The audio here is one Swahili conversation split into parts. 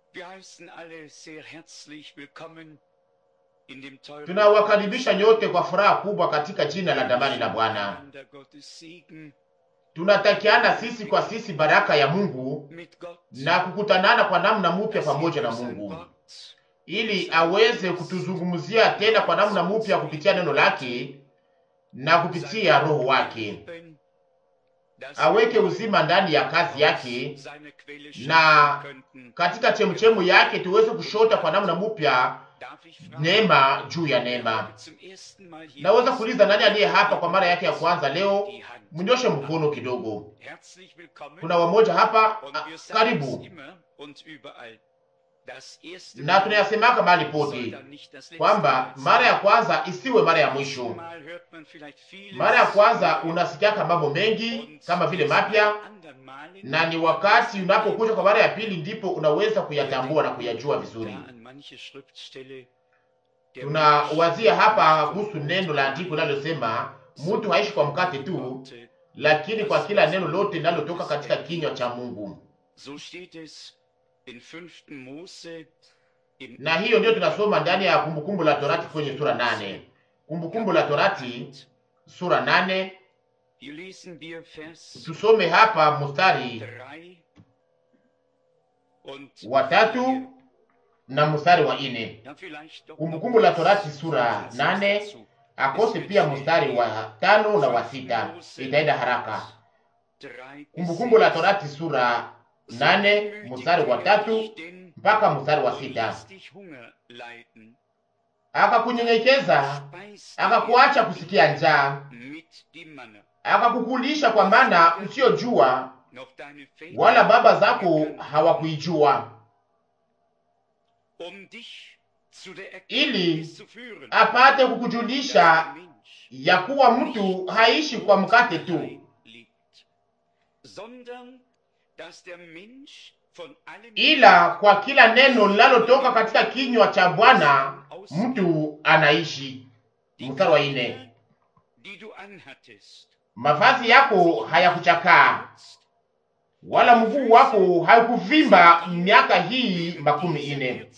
Tunawakaribisha nyote kwa furaha kubwa katika jina la damani la Bwana. Tunatakiana sisi kwa sisi baraka ya Mungu na kukutanana kwa namna mpya pamoja na Mungu ili aweze kutuzungumzia tena kwa namna mpya kupitia neno lake na kupitia roho wake, aweke uzima ndani ya kazi yake, na katika chemuchemu yake tuweze kushota kwa namna mpya neema juu ya neema. Naweza kuuliza nani aliye hapa kwa mara yake ya kwanza leo? Mnyoshe mkono kidogo. Kuna wamoja hapa a, karibu na tunayasemaka mahali pote kwamba mara ya kwanza isiwe mara ya mwisho. Mara ya kwanza unasikiaka mambo mengi kama vile mapya, na ni wakati unapokuja kwa mara ya pili ndipo unaweza kuyatambua na kuyajua vizuri. Tunawazia hapa kuhusu neno la andiko linalosema mtu haishi kwa mkate tu, lakini kwa kila neno lote linalotoka katika kinywa cha Mungu. Na hiyo ndio tunasoma ndani ya Kumbukumbu la Torati kwenye sura nane. Kumbukumbu la Torati sura nane, tusome hapa mstari wa tatu na mstari wa ine. Kumbukumbu la Torati sura nane akose pia mstari wa tano na wa sita, itaenda haraka. Kumbukumbu la Torati sura nane mstari wa tatu mpaka mstari wa sita. Akakunyenyekeza, akakuacha kusikia njaa, akakukulisha kwa mana usiyojua, wala baba zako hawakuijua, ili apate kukujulisha ya kuwa mtu haishi kwa mkate tu ila kwa kila neno linalotoka katika kinywa cha Bwana mtu anaishi. Mstari wa ine, mavazi yako hayakuchakaa wala mguu wako haukuvimba miaka hii makumi ine.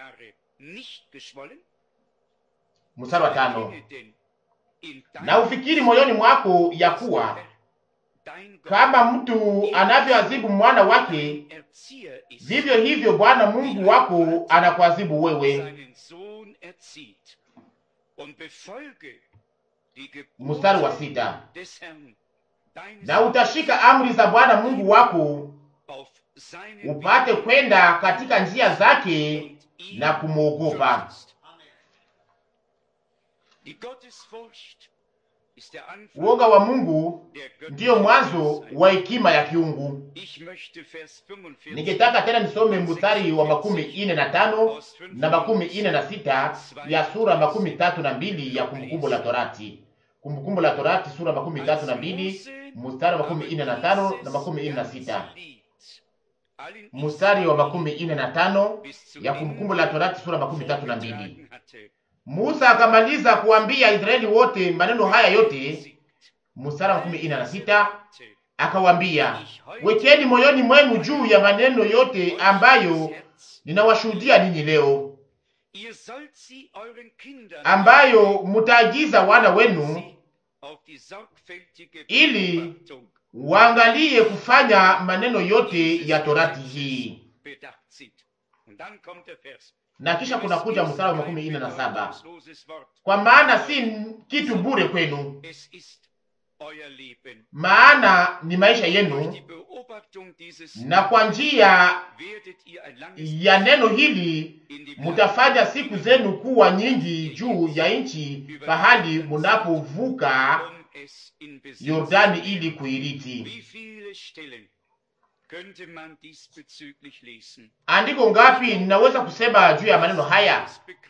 Mstari wa tano, na ufikiri moyoni mwako ya kuwa kama mtu anavyoazibu mwana wake, vivyo hivyo Bwana Mungu wako anakuazibu wewe. Mstari wa sita, na utashika amri za Bwana Mungu wako upate kwenda katika njia zake na kumwogopa. Uoga wa Mungu ndiyo mwanzo wa hekima ya kiungu. Ningetaka tena nisome mstari wa makumi ine na tano na makumi ine na sita ya sura makumi tatu na mbili ya Kumbukumbu la Torati. Kumbukumbu la Torati sura makumi tatu na mbili mstari wa makumi ine na tano na makumi ine na sita mstari wa makumi ine na tano ya Kumbukumbu la Torati sura makumi tatu na mbili. Musa akamaliza kuambia Israeli wote maneno haya yote. Mstari wa makumi ine na sita akawambia, wekeni moyoni mwenu juu ya maneno yote ambayo ninawashuhudia ninyi leo, ambayo mutaagiza wana wenu, ili waangalie kufanya maneno yote ya torati hii. Na kisha kuna kuja mstari wa makumi ine na saba kwa maana si kitu bure kwenu, maana ni maisha yenu, na kwa njia ya neno hili mutafanya siku zenu kuwa nyingi juu ya nchi, pahali munapovuka Yordani ili kuiriti. Andiko ngapi ninaweza kusema juu ya maneno haya,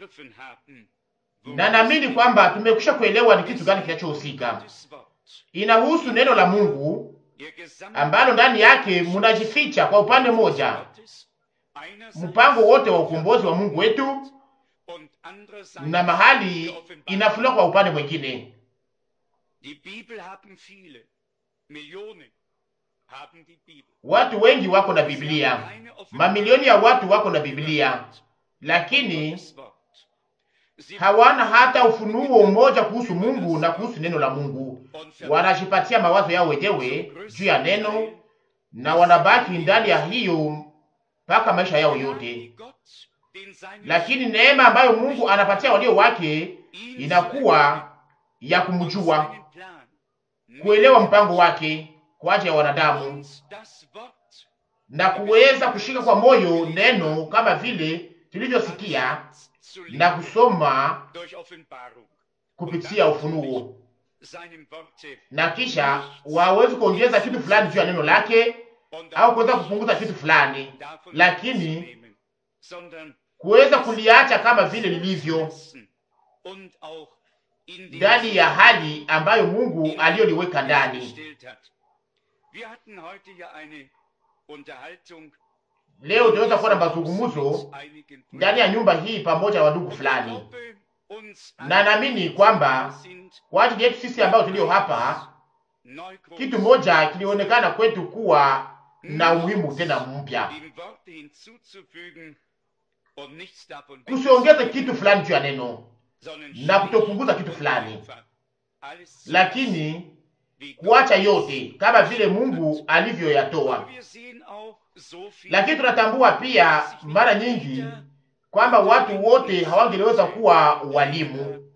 na naamini kwamba tumekwisha kuelewa ni kitu gani kinachohusika. Inahusu neno la Mungu ambalo ndani yake munajificha kwa upande mmoja mpango wote wa ukombozi wa Mungu wetu, na mahali inafunuliwa kwa upande mwingine Watu wengi wako na Biblia, mamilioni ya watu wako na Biblia, lakini hawana hata ufunuo mmoja kuhusu Mungu na kuhusu neno la Mungu. Wanajipatia mawazo yao wenyewe juu ya neno na wanabaki ndani ya hiyo mpaka maisha yao yote. Lakini neema ambayo Mungu anapatia walio wake inakuwa ya kumjua, kuelewa mpango wake kwa ajili ya wanadamu na kuweza kushika kwa moyo neno kama vile tulivyosikia na kusoma kupitia ufunuo, na kisha wawezi kuongeza kitu fulani juu ya neno lake au kuweza kupunguza kitu fulani, lakini kuweza kuliacha kama vile lilivyo ndani ya hali ambayo Mungu aliyoliweka ndani. Leo tunaweza kuwa na mazungumzo ndani ya nyumba hii pamoja na wandugu fulani, na naamini kwamba kwa ajili yetu sisi ambao tulio hapa, kitu moja kilionekana kwetu kuwa na umuhimu tena mpya, kusiongeze kitu fulani juu ya neno na kutopunguza kitu fulani, lakini kuacha yote kama vile Mungu alivyoyatoa. Lakini tunatambua pia mara nyingi kwamba watu wote hawangeliweza kuwa walimu,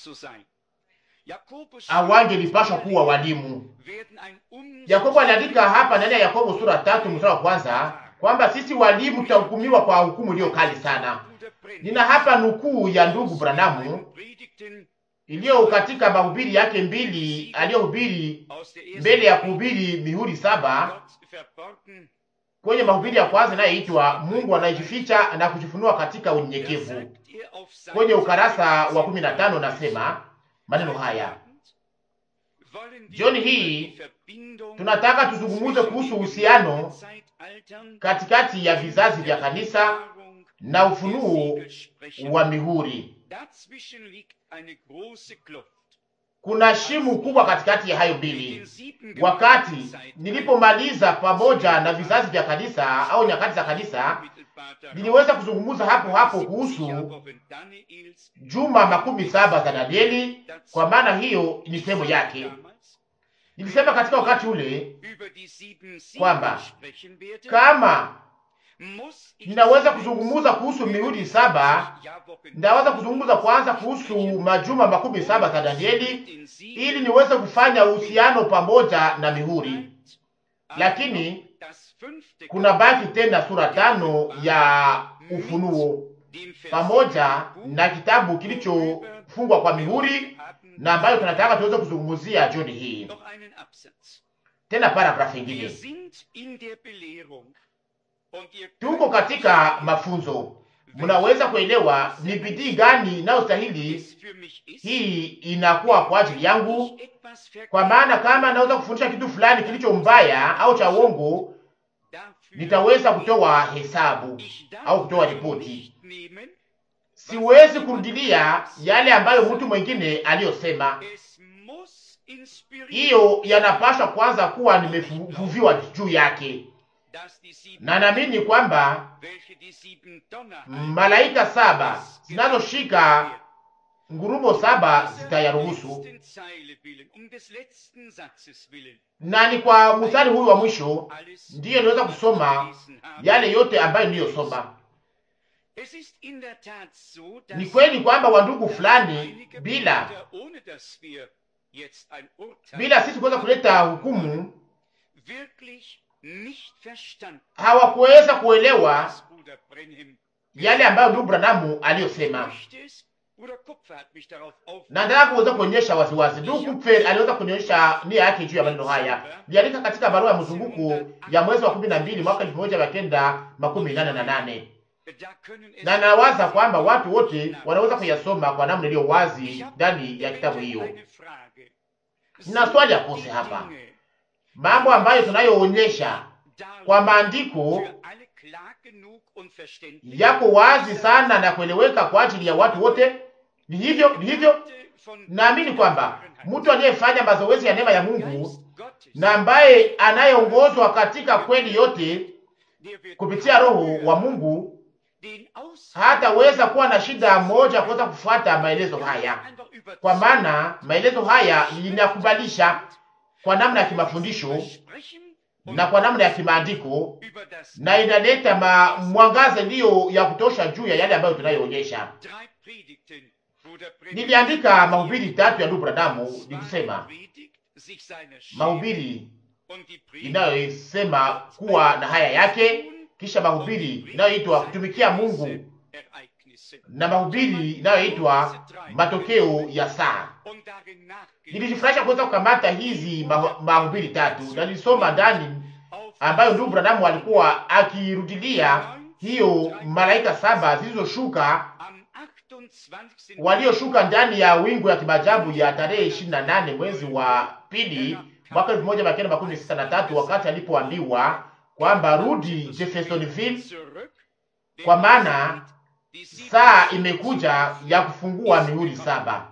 hawangelipashwa kuwa walimu. Yakobo aliandika hapa ndani ya Yakobo sura tatu mstari wa kwanza kwamba sisi walimu tutahukumiwa kwa hukumu iliyo kali sana. Nina hapa nukuu ya ndugu Branamu iliyo katika mahubiri yake mbili aliyohubiri mbele ya kuhubiri mihuri saba kwenye mahubiri ya kwanza inayoitwa Mungu anayejificha na kujifunua katika unyenyekevu. Kwenye ukarasa wa kumi na tano nasema maneno haya: jioni hii tunataka tuzungumuze kuhusu uhusiano katikati ya vizazi vya kanisa na ufunuo wa mihuri. Kuna shimu kubwa katikati ya hayo mbili. Wakati nilipomaliza pamoja na vizazi vya kanisa au nyakati za kanisa, niliweza kuzungumza hapo hapo kuhusu juma makumi saba za Danieli, kwa maana hiyo ni sehemu yake. Nilisema katika wakati ule kwamba kama ninaweza kuzungumza kuhusu mihuri saba, ndaweza kuzungumza kwanza kuhusu majuma makumi saba za Danieli ili niweze kufanya uhusiano pamoja na mihuri, lakini kuna baki tena sura tano ya Ufunuo pamoja na kitabu kilichofungwa kwa mihuri na ambayo tunataka tuweze kuzungumzia jioni hii. Tena paragrafu ingine tuko katika mafunzo, mnaweza kuelewa ni bidii gani inayostahili hii inakuwa kwa ajili yangu, kwa maana kama naweza kufundisha kitu fulani kilicho mbaya au cha uongo, nitaweza kutoa hesabu au kutoa ripoti. Siwezi kurudilia yale ambayo mtu mwingine aliyosema. Hiyo yanapaswa kwanza kuwa nimevuviwa juu yake na naamini kwamba malaika saba zinazoshika ngurumo saba zitayaruhusu, na ni kwa mstari huyu wa mwisho ndiyo niweza kusoma yale yote ambayo niliyosoma. Ni kweli kwamba wandugu fulani, bila bila sisi kuweza kuleta hukumu hawakuweza kuelewa yale ambayo ndugu Branamu aliyosema, na nataka kuweza kuonyesha waziwazi. Ndugu Kupfer aliweza kuonyesha nia yake juu ya maneno haya, liandika katika barua ya mzunguko ya mwezi wa kumi na mbili mwaka elfu moja mia kenda makumi nane na nane na nawaza kwamba watu wote wanaweza kuyasoma kwa namna iliyo wazi ndani ya kitabu hiyo. Nina swali ya kose hapa, mambo ambayo tunayoonyesha kwa maandiko yako wazi sana na kueleweka kwa ajili ya watu wote. Ni hivyo, ni hivyo. Naamini kwamba mtu aliyefanya mazoezi ya neema ya Mungu na ambaye anayeongozwa katika kweli yote kupitia Roho wa Mungu hataweza kuwa na shida moja kuweza kufuata maelezo haya, kwa maana maelezo haya inakubalisha kwa namna ya kimafundisho na kwa namna ya kimaandiko, na inaleta ma mwangaza iliyo ya kutosha juu ya yale ambayo tunayoonyesha. Niliandika mahubiri tatu ya ndugu Bradamu nikisema mahubiri inayosema kuwa na haya yake, kisha mahubiri inayoitwa kutumikia Mungu na mahubiri inayoitwa matokeo ya saa. Nilijifurahisha kuweza kukamata hizi mahubiri tatu na nilisoma ndani ambayo ndugu Bradamu alikuwa akirudilia hiyo malaika saba zilizoshuka walioshuka ndani ya wingu ya kimajabu ya tarehe ishirini na nane mwezi wa pili mwaka elfu moja mia kenda makumi sita na tatu wakati alipoambiwa kwamba rudi Jeffersonville, kwa maana saa imekuja ya kufungua mihuri saba.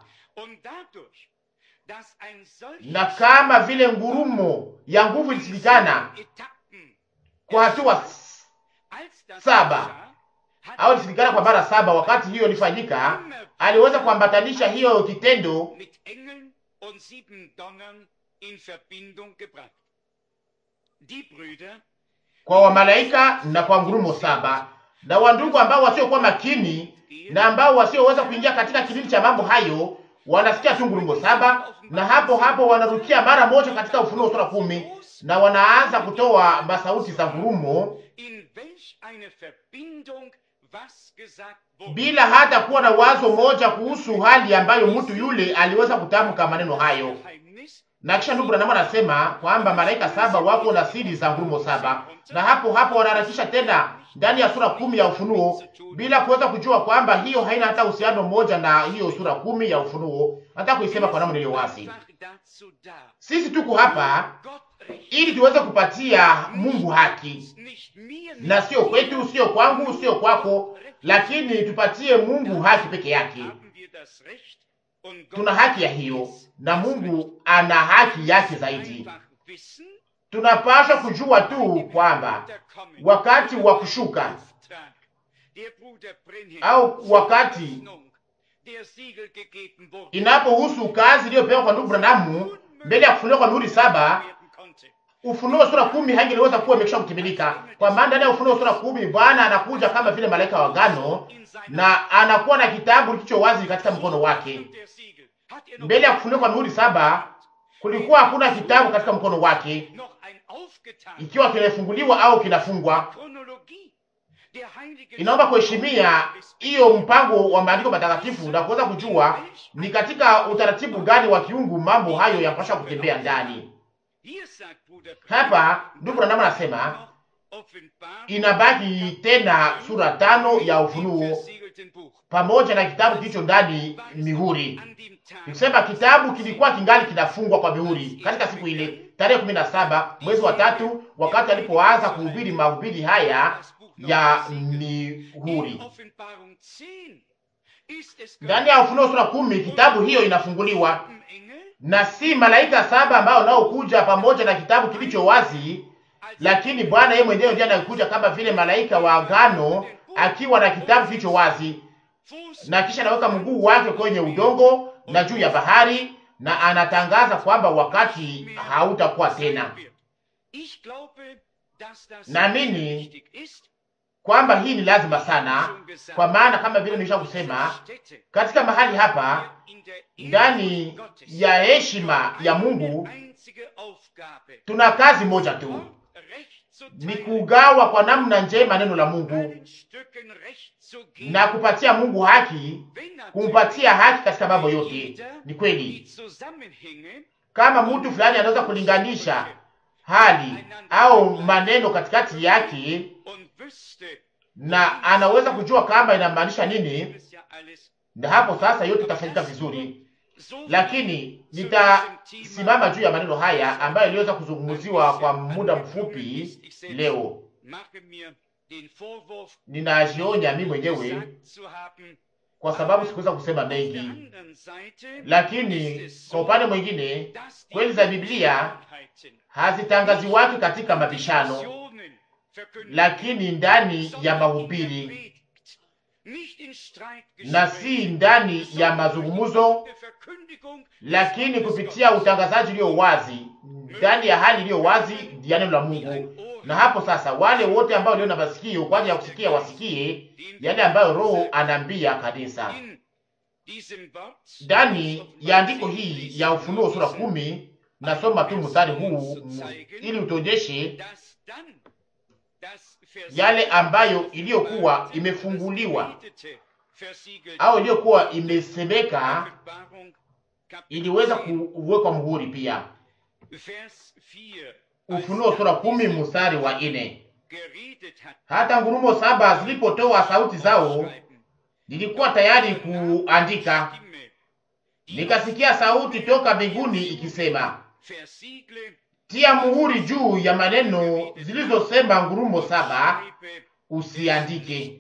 Na kama vile ngurumo ya nguvu ilisilikana kwa hatua saba au ilisilikana kwa mara saba, wakati hiyo ilifanyika, aliweza kuambatanisha hiyo kitendo kwa wamalaika na kwa ngurumo saba na wandugu ambao wasiokuwa makini na ambao wasioweza kuingia katika kilindi cha mambo hayo wanasikia tu ngurumo saba, na hapo hapo wanarukia mara moja katika Ufunuo sura kumi na wanaanza kutoa masauti za ngurumo bila hata kuwa na wazo moja kuhusu hali ambayo mtu yule aliweza kutamka maneno hayo. Na kisha ndugu Branham anasema kwamba malaika saba wako na siri za ngurumo saba, na hapo hapo wanaharakisha tena ndani ya sura kumi ya Ufunuo bila kuweza kujua kwamba hiyo haina hata uhusiano mmoja na hiyo sura kumi ya Ufunuo. Nataka kuisema kwa namna iliyo wazi, sisi tuko hapa ili tuweze kupatia Mungu haki, na sio kwetu, sio kwangu, sio kwako, lakini tupatie Mungu haki peke yake. Tuna haki ya hiyo, na Mungu ana haki yake zaidi. Tunapaswa kujua tu kwamba wakati wa kushuka au wakati inapohusu kazi iliyopewa kwa ndugu Branamu mbele ya kufunuliwa kwa mihuri saba, Ufunuo sura kumi haingeliweza kuwa imekwisha kutimilika, kwa maana ndani ya Ufunuo sura kumi Bwana anakuja kama vile malaika wa agano na anakuwa na kitabu kilicho wazi katika mkono wake. Mbele ya kufunuliwa kwa mihuri saba kulikuwa hakuna kitabu katika mkono wake, ikiwa kinafunguliwa au kinafungwa. Inaomba kuheshimia hiyo mpango wa maandiko matakatifu na kuweza kujua ni katika utaratibu gani wa kiungu mambo hayo yanapaswa kutembea ndani. Hapa ndugu Branham anasema inabaki tena sura tano ya Ufunuo pamoja na kitabu kilicho ndani mihuri. Nikisema kitabu kilikuwa kingali kinafungwa kwa mihuri katika siku ile tarehe kumi na saba mwezi wa tatu, wakati alipoanza kuhubiri mahubiri haya ya mihuri. Ndani ya Ufunuo sura kumi kitabu hiyo inafunguliwa na si malaika saba ambao nao kuja pamoja na kitabu kilicho wazi, lakini Bwana yeye mwenyewe ndiye anakuja kama vile malaika wa agano akiwa na kitabu kilicho wazi, na kisha anaweka mguu wake kwenye udongo na juu ya bahari, na anatangaza kwamba wakati hautakuwa tena. Naamini kwamba hii ni lazima sana, kwa maana kama vile nimesha kusema katika mahali hapa ndani ya heshima ya Mungu tuna kazi moja tu, ni kugawa kwa namna njema neno la Mungu na kupatia Mungu haki, kumpatia haki katika mambo yote. Ni kweli, kama mtu fulani anaweza kulinganisha hali au maneno katikati yake na anaweza kujua kama inamaanisha nini, na hapo sasa yote itafanyika vizuri. Lakini nitasimama juu ya maneno haya ambayo iliweza kuzungumziwa kwa muda mfupi leo. Ninajionya mimi mwenyewe kwa sababu sikuweza kusema mengi, lakini kwa upande mwingine kweli za Biblia hazitangaziwaki katika mabishano, lakini ndani ya mahubiri na si ndani ya mazungumzo, lakini kupitia utangazaji ulio wazi, ndani ya hali iliyo wazi ya neno la Mungu. Na hapo sasa, wale wote ambao walio na masikio kwa ajili ya kusikia wasikie yale ambayo Roho anaambia kanisa. Ndani ya andiko hii ya Ufunuo sura kumi, nasoma tu mstari huu ili utuonyeshe yale ambayo iliyokuwa imefunguliwa au iliyokuwa imesemeka iliweza kuwekwa muhuri pia. Ufunuo sura kumi mstari wa ine. Hata ngurumo saba zilipotoa sauti zao, nilikuwa tayari kuandika, nikasikia sauti toka mbinguni ikisema, tia muhuri juu ya maneno zilizosema ngurumo saba, usiandike,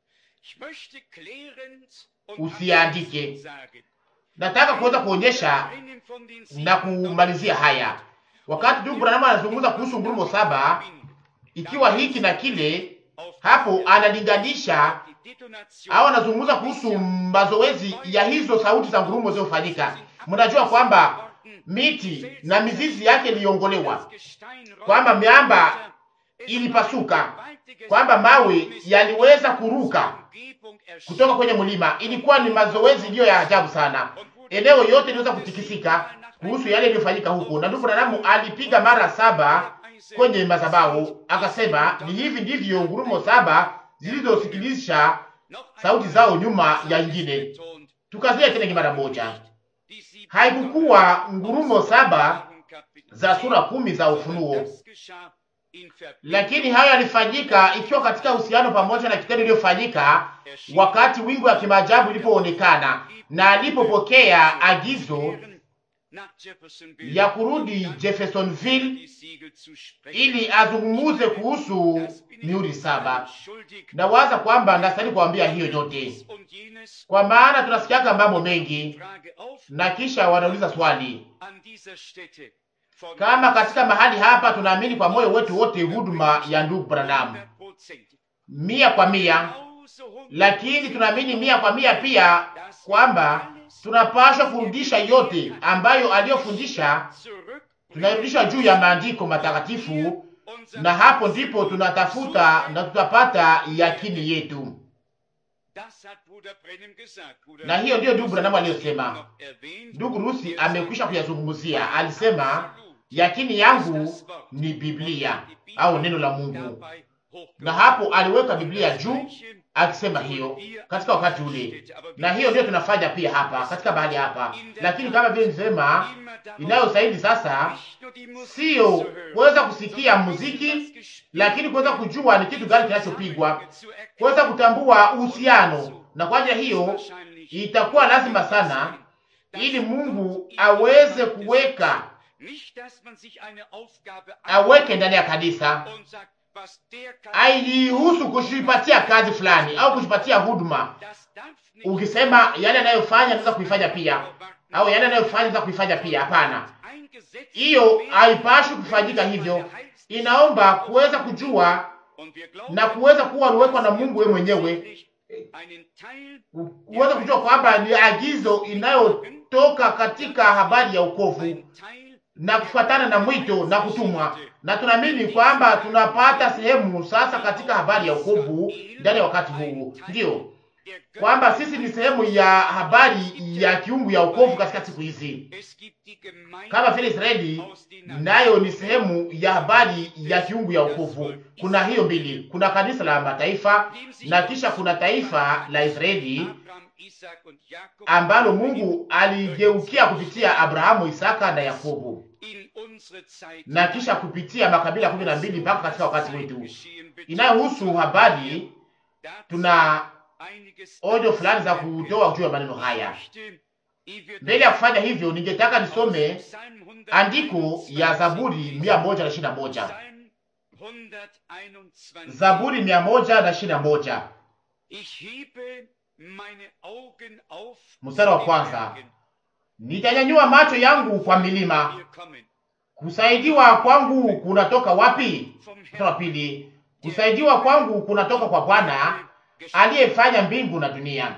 usiandike. Nataka kuweza kuonyesha na kumalizia haya wakati ndugu Branham anazungumza kuhusu ngurumo saba, ikiwa hiki na kile, hapo analinganisha au anazungumza kuhusu mazoezi ya hizo sauti za ngurumo zilizofanyika. Mnajua kwamba miti na mizizi yake iliongolewa, kwamba miamba ilipasuka, kwamba mawe yaliweza kuruka kutoka kwenye mlima. Ilikuwa ni mazoezi iliyo ya ajabu sana, eneo yote iliweza kutikisika kuhusu yale yaliyofanyika huko, na ndugu Branham alipiga mara saba kwenye madhabahu akasema, ni hivi ndivyo ngurumo saba zilizosikilisha sauti zao nyuma ya ingine. Tukazia tena mara moja, haikukuwa ngurumo saba za sura kumi za Ufunuo, lakini hayo yalifanyika ikiwa katika uhusiano pamoja na kitendo iliyofanyika wakati wingu ya kimaajabu ilipoonekana na alipopokea agizo ya kurudi Jeffersonville ili azungumuze kuhusu mihuri saba. Nawaza kwamba ndastahili kuambia hiyo yote, kwa maana tunasikiaka mambo mengi, na kisha wanauliza swali kama katika mahali hapa tunaamini kwa moyo wetu wote huduma ya ndugu Branham mia kwa mia, lakini tunaamini mia kwa mia pia kwamba tunapaswa kurudisha yote ambayo aliyofundisha, tunarudisha juu ya maandiko matakatifu, na hapo ndipo tunatafuta na tutapata yakini yetu. Na hiyo ndiyo ndugu Branham aliyosema. Ndugu Rusi amekwisha kuyazungumzia, alisema yakini yangu ni Biblia au neno la Mungu, na hapo aliweka Biblia juu akisema hiyo katika wakati ule, na hiyo ndio tunafanya pia hapa katika bahali hapa. Lakini kama vile nisema, inayosaidi sasa sio kuweza kusikia muziki, lakini kuweza kujua ni kitu gani kinachopigwa, kuweza kutambua uhusiano, na kwa ajili hiyo itakuwa lazima sana, ili Mungu aweze kuweka aweke ndani ya kanisa aijihusu kujipatia kazi fulani au kujipatia huduma. Ukisema yale anayofanya naweza kuifanya pia, au yale anayofanya naweza kuifanya pia, hapana, hiyo haipashi kufanyika hivyo. Inaomba kuweza kujua na kuweza kuwa aliwekwa na Mungu wewe mwenyewe, kuweza kujua kwamba ni agizo inayotoka katika habari ya ukovu na kufuatana na mwito na kutumwa, na tunaamini kwamba tunapata sehemu sasa katika habari ya wokovu ndani ya wakati huu, ndiyo kwamba sisi ni sehemu ya habari ya kiungu ya wokovu katika siku hizi, kama vile Israeli nayo ni sehemu ya habari ya kiungu ya wokovu. Kuna hiyo mbili, kuna kanisa la mataifa na kisha kuna taifa la Israeli ambalo Mungu aligeukia kupitia Abrahamu, Isaka na Yakobo na kisha kupitia makabila kumi na mbili mpaka katika wakati wetu inayohusu habari. Tuna onyo fulani za kutoa juu ya maneno haya. Mbele ya kufanya hivyo, ningetaka nisome andiko ya Zaburi mia moja na ishirini na moja Zaburi mia moja na ishirini na moja Mstari wa kwanza, nitanyanyua macho yangu kwa milima, kusaidiwa kwangu kunatoka wapi? Mstari wa pili, kusaidiwa kwangu kunatoka kwa Bwana aliyefanya mbingu na dunia.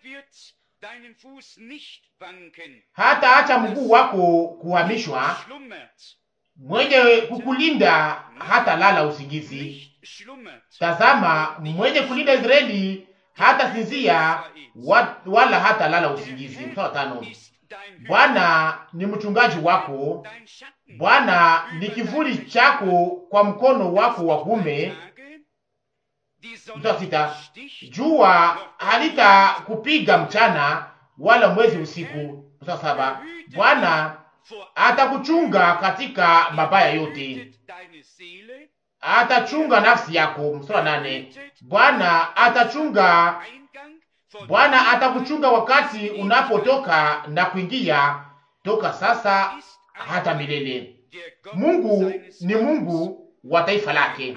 Hata acha mguu wako kuhamishwa, mwenye kukulinda hata lala usingizi. Tazama, mwenye kulinda Israeli hata sinzia wala hata lala usingizi. Mstari tano, Bwana ni mchungaji wako, Bwana ni kivuli chako kwa mkono wako wa kuume. Mstari sita, jua halitakupiga mchana wala mwezi usiku. Mstari saba, Bwana atakuchunga katika mabaya yote, atachunga nafsi yako. Mstari nane, Bwana atachunga, Bwana atakuchunga wakati unapotoka na kuingia, toka sasa hata milele. Mungu ni Mungu wa taifa lake,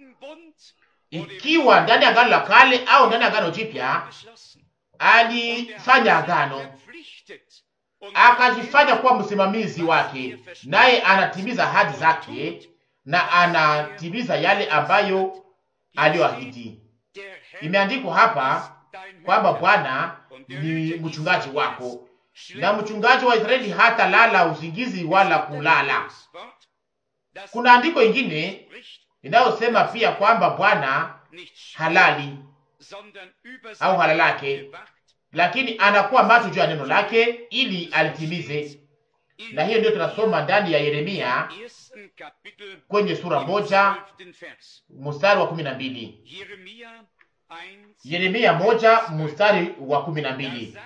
ikiwa ndani ya agano la kale au ndani ya agano jipya, alifanya agano akajifanya kuwa msimamizi wake, naye anatimiza ahadi zake na anatimiza yale ambayo aliyoahidi. Imeandikwa hapa kwamba Bwana ni mchungaji wako, na mchungaji wa Israeli hata lala usingizi wala kulala. Kuna andiko ingine inayosema pia kwamba Bwana halali au halalake, lakini anakuwa macho juu ya neno lake ili alitimize. Na hiyo ndio tunasoma ndani ya Yeremia kwenye sura moja mstari wa kumi na mbili. Yeremia moja mstari wa kumi na mbili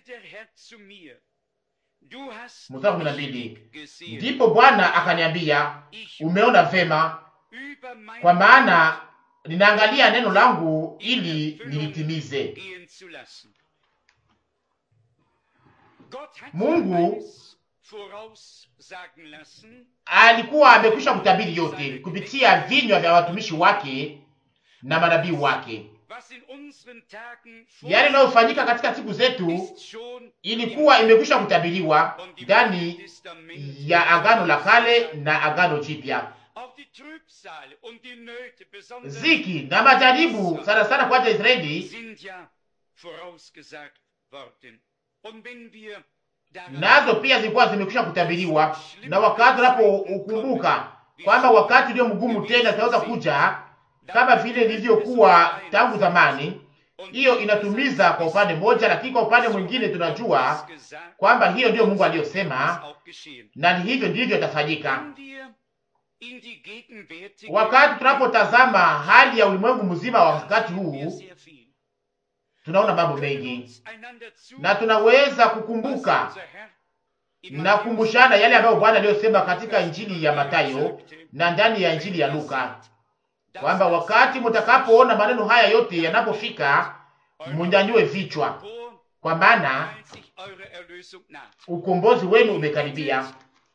mstari wa kumi na mbili ndipo Bwana akaniambia, umeona vema, kwa maana ninaangalia neno langu ili nilitimize. Mungu alikuwa amekwisha kutabiri yote kupitia vinywa vya watumishi wake na manabii wake. Yale yanayofanyika katika siku zetu ilikuwa imekwisha kutabiriwa ndani ya agano la kale na agano jipya. Ziki na majaribu sana sana kwa ajili ya Israeli nazo pia zilikuwa zimekwisha kutabiriwa, na wakati unapokumbuka kwamba wakati ulio mgumu tena zitaweza kuja kama vile ilivyokuwa tangu zamani, hiyo inatumiza kwa upande mmoja, lakini kwa upande mwingine tunajua kwamba hiyo ndiyo Mungu aliyosema, na hivyo ndivyo itafanyika. Wakati tunapotazama hali ya ulimwengu mzima wa wakati huu, tunaona mambo mengi na tunaweza kukumbuka na kukumbushana yale ambayo Bwana aliyosema katika Injili ya Mathayo na ndani ya Injili ya Luka kwamba wakati mtakapoona maneno haya yote yanapofika, munyanyue vichwa, kwa maana ukombozi wenu umekaribia.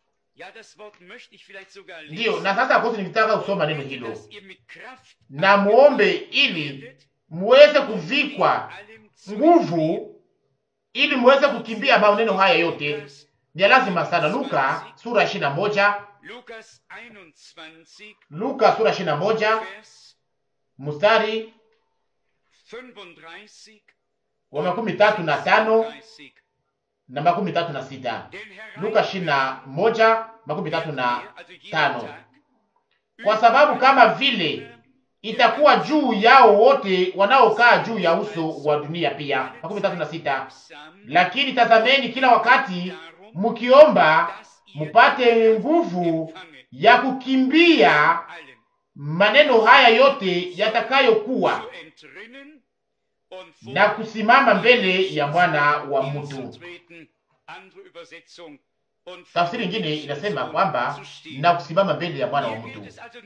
Ndiyo, na sasa kosi nikitaka kusoma neno hilo, na muombe ili muweze kuvikwa nguvu, ili muweze kukimbia maneno haya yote. Ni lazima sana. Luka sura ishirini na moja Luka sura ishirini na moja mstari wa makumi tatu na tano na makumi tatu na sita Luka ishirini na moja makumi tatu na tano Kwa sababu kama vile itakuwa juu yao wote wanaokaa juu ya uso wa dunia. Pia makumi tatu na sita lakini tazameni kila wakati mkiomba mupate nguvu ya kukimbia maneno haya yote yatakayokuwa na kusimama mbele ya mwana wa mtu. Tafsiri nyingine inasema kwamba na kusimama mbele ya mwana wa mtu.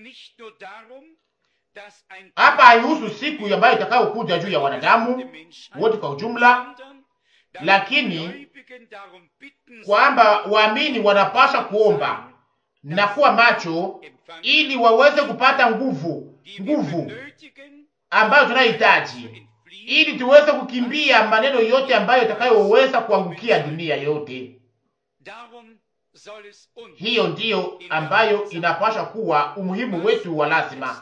Hapa haihusu siku ambayo itakayokuja juu ya wanadamu wote kwa ujumla, lakini kwamba waamini wanapaswa kuomba na kuwa macho ili waweze kupata nguvu, nguvu ambayo tunayohitaji ili tuweze kukimbia maneno yote ambayo itakayoweza kuangukia dunia yote. Hiyo ndiyo ambayo inapasha kuwa umuhimu wetu wa lazima.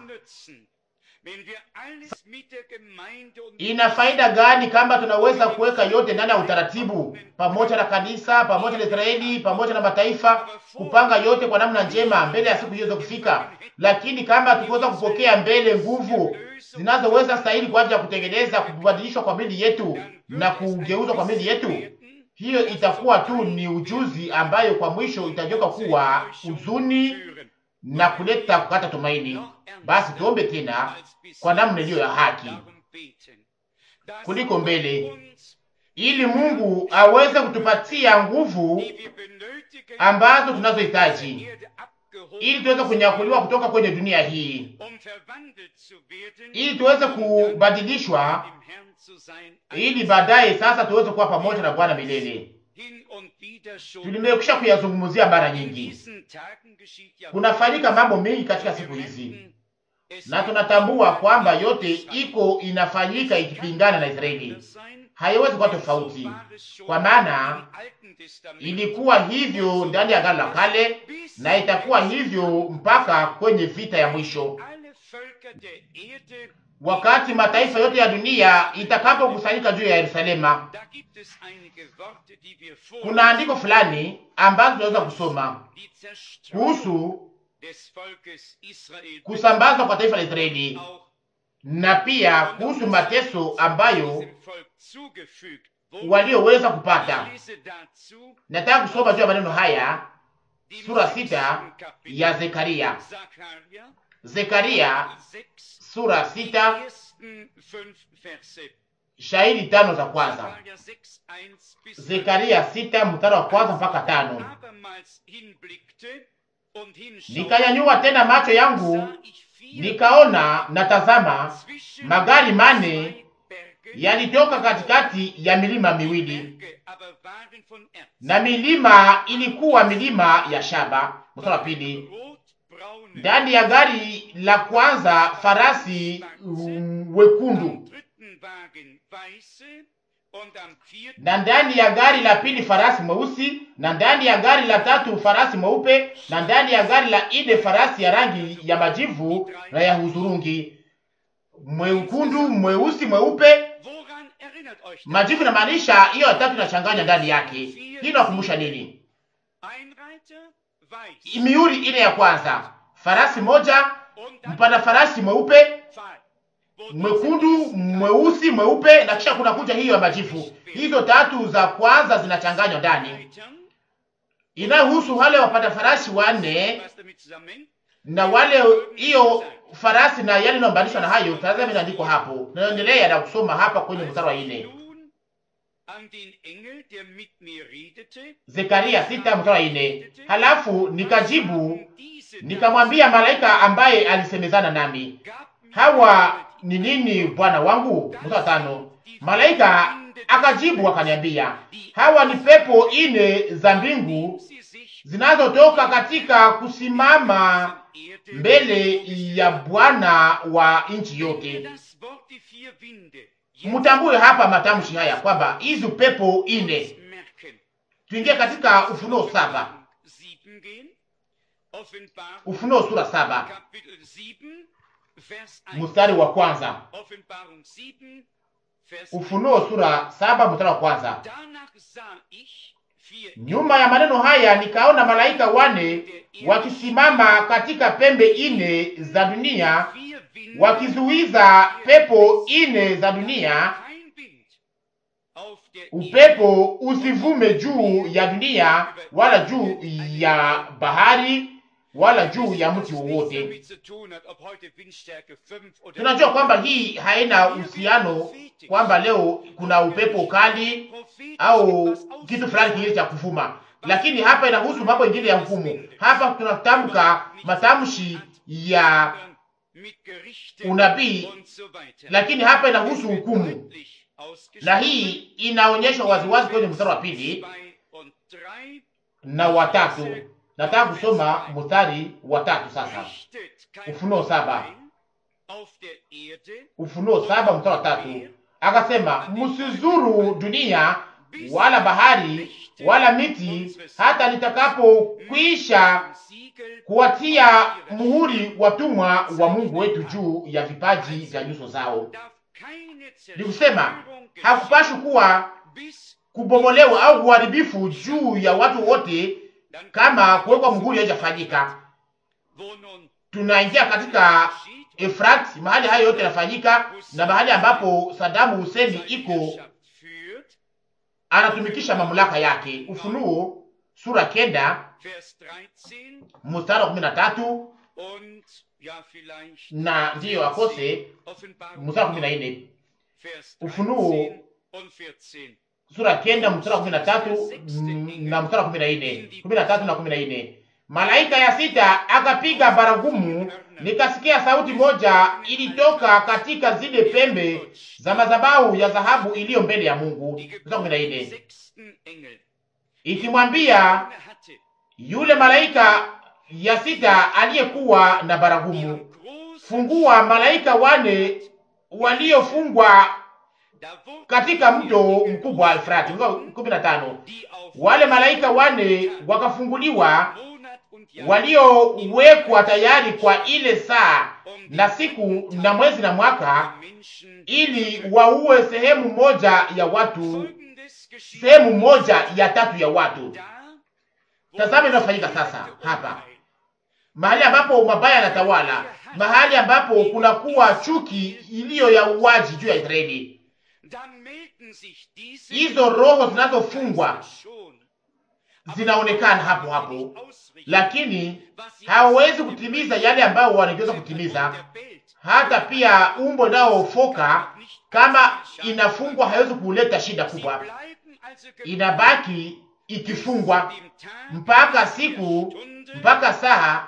Ina faida gani kama tunaweza kuweka yote ndani ya utaratibu, pamoja na kanisa, pamoja na Israeli, pamoja na mataifa, kupanga yote kwa namna njema mbele ya siku hiyo za kufika, lakini kama tukiweza kupokea mbele nguvu zinazoweza stahili kwa ajili ya kutengeneza kubadilishwa kwa mili yetu na kugeuzwa kwa mili yetu, hiyo itakuwa tu ni ujuzi ambayo kwa mwisho itageuka kuwa huzuni na kuleta kukata tumaini. Basi tuombe tena kwa namna iliyo ya haki kuliko mbele, ili Mungu aweze kutupatia nguvu ambazo tunazohitaji ili tuweze kunyakuliwa kutoka kwenye dunia hii, ili tuweze kubadilishwa, ili baadaye sasa tuweze kuwa pamoja na Bwana milele. Tulimekwisha kuyazungumzia mara nyingi. Kunafanyika mambo mengi katika siku hizi, na tunatambua kwamba yote iko inafanyika ikipingana na Israeli. Haiwezi kuwa tofauti, kwa maana ilikuwa hivyo ndani ya Agano la Kale na itakuwa hivyo mpaka kwenye vita ya mwisho, wakati mataifa yote ya dunia itakapokusanyika juu ya Yerusalema. Kuna andiko fulani ambazo tunaweza kusoma kuhusu kusambazwa kwa taifa la Israeli na pia kuhusu mateso ambayo walioweza kupata. Nataka kusoma juu ya maneno haya, sura sita ya Zekaria. Zekaria sura sita shahidi tano za kwanza. Zekaria sita mstari wa kwanza mpaka tano. Nikanyanyua tena macho yangu nikaona, natazama, magari mane yalitoka katikati ya milima miwili, na milima ilikuwa milima ya shaba. Mstari wa pili, ndani ya gari la kwanza farasi wekundu, na ndani ya gari la pili farasi mweusi, na ndani ya gari la tatu farasi mweupe, na ndani ya gari la ine farasi ya rangi ya majivu na ya hudhurungi, mwekundu, mweusi, mweupe majivu inamaanisha hiyo ya tatu inachanganya ndani yake. Hii inakumbusha nini? Mihuri ile ya kwanza, farasi moja, mpanda farasi mweupe, mwekundu, mweusi, mweupe, na kisha kuna kuja hiyo ya majivu. Hizo tatu za kwanza zinachanganywa ndani, inayohusu wale wapanda farasi wanne na wale hiyo farasi na yale inayoambanishwa na hayo. Tazama, inaandikwa hapo, naendelea na kusoma hapa kwenye mstari wa nne, Zekaria sita mstari wa nne. Halafu nikajibu nikamwambia malaika ambaye alisemezana nami, hawa ni nini bwana wangu? Mstari wa tano, malaika akajibu akaniambia, hawa ni pepo ine za mbingu zinazotoka katika kusimama mbele ya Bwana wa nchi yote. Mutambue hapa matamshi haya kwamba hizo pepo ine. Tuingie katika Ufunuo saba, Ufunuo sura saba mstari wa kwanza. Ufunuo sura saba mstari wa kwanza. Nyuma ya maneno haya nikaona malaika wane wakisimama katika pembe ine za dunia wakizuiza pepo ine za dunia, upepo usivume juu ya dunia wala juu ya bahari wala juu ya mti wowote. Tunajua kwamba hii haina uhusiano kwamba leo kuna upepo kali au kitu fulani kingine cha kuvuma, lakini hapa inahusu mambo ingine ya hukumu. Hapa tunatamka matamshi ya unabii, lakini hapa inahusu hukumu, na hii inaonyeshwa waziwazi kwenye mstari wa pili na watatu. Nataka kusoma mstari wa tatu sasa, Ufunuo saba, Ufunuo saba mstari wa tatu. akasema, msizuru dunia wala bahari wala miti hata nitakapokwisha kuwatia muhuri watumwa wa Mungu wetu juu ya vipaji vya nyuso zao. Ni kusema hakupashi kuwa kubomolewa au uharibifu juu ya watu wote kama kuwekwa muhuri haijafanyika. Tunaingia katika Efrat, mahali hayo yote yanafanyika, na mahali ambapo Sadamu Hussein iko anatumikisha mamlaka yake. Ufunuo sura kenda mstari wa kumi na tatu na ndiyo akose mstari wa kumi na nne Ufunuo sura kenda mstari wa kumi na tatu na mstari wa kumi na nne kumi na tatu na kumi na nne Malaika ya sita akapiga baragumu, nikasikia sauti moja ilitoka katika zile pembe za madhabahu ya dhahabu iliyo mbele ya Mungu, mstari kumi na nne ikimwambia yule malaika ya sita aliyekuwa na baragumu, fungua malaika wane waliofungwa katika mto mkubwa wa Efrati. kumi na tano wale malaika wane wakafunguliwa waliowekwa tayari kwa ile saa na siku na mwezi na mwaka, ili waue sehemu moja ya watu, sehemu moja ya tatu ya watu. Tazama inayofanyika sasa hapa, mahali ambapo mabaya yanatawala, mahali ambapo kunakuwa chuki iliyo ya uwaji juu ya Israeli. Hizo roho zinazofungwa zinaonekana hapo hapo, lakini hawawezi kutimiza yale ambayo wanaweza kutimiza. Hata pia umbo inayofoka kama inafungwa haiwezi kuleta shida kubwa, inabaki ikifungwa mpaka siku mpaka saa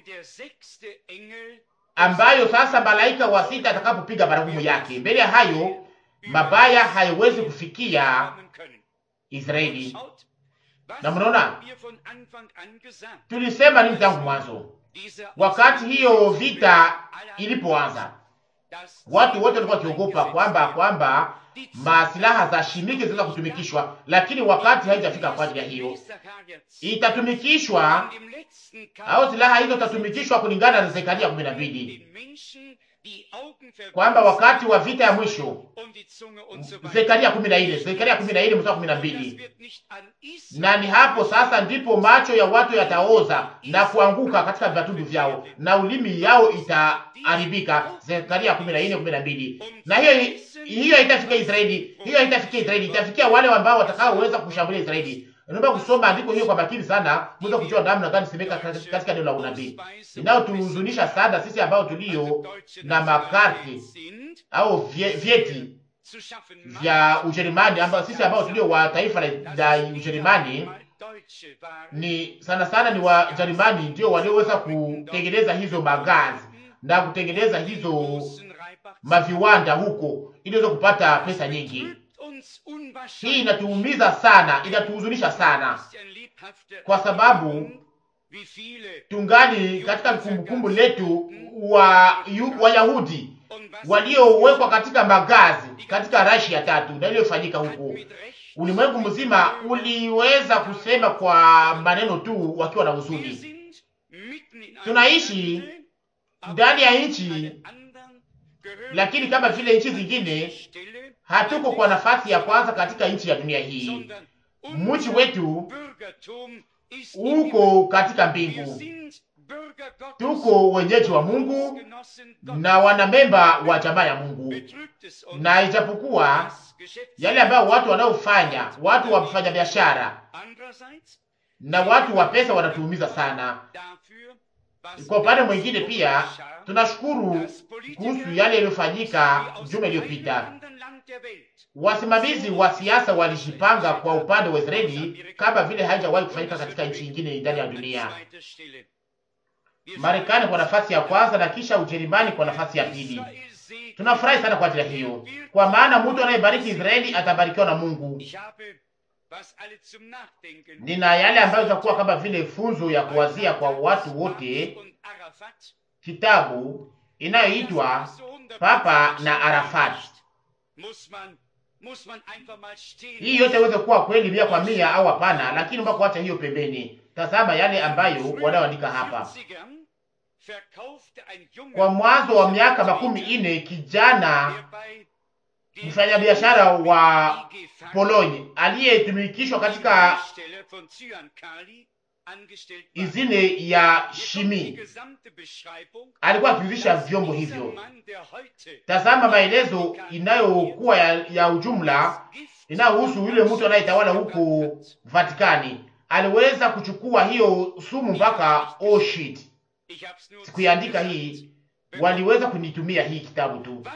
ambayo sasa malaika wa sita atakapopiga baragumu yake. Mbele ya hayo mabaya haiwezi kufikia Israeli. Na mnaona tulisema nini tangu mwanzo, wakati hiyo vita ilipoanza, watu wote walikuwa wakiogopa kwamba kwamba masilaha za shimiki zinaweza kutumikishwa, lakini wakati haijafika kwa ajili ya hiyo. Itatumikishwa au silaha hizo zitatumikishwa kulingana na Zekaria kumi na mbili kwamba wakati wa vita ya mwisho, Zekaria kumi na nne Zekaria kumi na nne mstari kumi na mbili na ni hapo sasa ndipo macho ya watu yataoza na kuanguka katika vitundu vyao na ulimi yao itaharibika. Zekaria kumi na nne kumi na mbili Na hiyo hiyo haitafika Israeli, hiyo haitafikia Israeli, itafikia wale ambao watakaoweza kushambulia Israeli. Naomba kusoma andiko hiyo kwa makini sana, mweza kujua namna gani semeka katika neno la unabii. Inayotuhuzunisha sana sisi ambao tulio na makarti au vyeti vya Ujerumani, ambao sisi ambao tulio wa taifa la Ujerumani, ni sana sana ni Wajerumani ndio walioweza kutengeneza hizo magazi na kutengeneza hizo maviwanda huko ili waweze kupata pesa nyingi. Hii inatuumiza sana, inatuhuzunisha sana, kwa sababu tungali katika kumbukumbu letu wa Wayahudi waliowekwa katika magazi katika rashi ya tatu na iliyofanyika huko. Ulimwengu mzima uliweza kusema kwa maneno tu wakiwa na huzuni. Tunaishi ndani ya nchi, lakini kama vile nchi zingine hatuko kwa nafasi ya kwanza katika nchi ya dunia hii. Mji wetu uko katika mbingu, tuko wenyeji wa Mungu na wanamemba wa jamaa ya Mungu, na ijapokuwa yale ambayo watu wanaofanya, watu wafanya biashara na watu wa pesa wanatuumiza sana. Kwa upande mwingine pia tunashukuru kuhusu yale yaliyofanyika juma iliyopita. Wasimamizi wa siasa walijipanga kwa upande wa Israeli kama vile haijawahi kufanyika katika nchi nyingine ndani ya dunia. Marekani kwa nafasi ya kwanza na kisha Ujerumani kwa nafasi ya pili. Tunafurahi sana kwa ajili ya hiyo, kwa maana mtu anayebariki Israeli atabarikiwa na Mungu. Nina yale ambayo itakuwa kama vile funzo ya kuwazia kwa watu wote, kitabu inayoitwa Papa na Arafat hii yote iweze kuwa kweli mia kwa mia au hapana, lakini mpaka kuacha hiyo pembeni, tazama yale ambayo wanaoandika hapa. Kwa mwanzo wa miaka makumi ine kijana mfanyabiashara wa Polonyi aliyetumikishwa katika izine ya shimi alikuwa akiuzisha vyombo hivyo. Tazama maelezo inayokuwa ya, ya ujumla inayohusu yule mtu anayetawala huko Vatikani. Aliweza kuchukua hiyo sumu mpaka Auschwitz. Sikuiandika hii, waliweza kunitumia hii kitabu tu.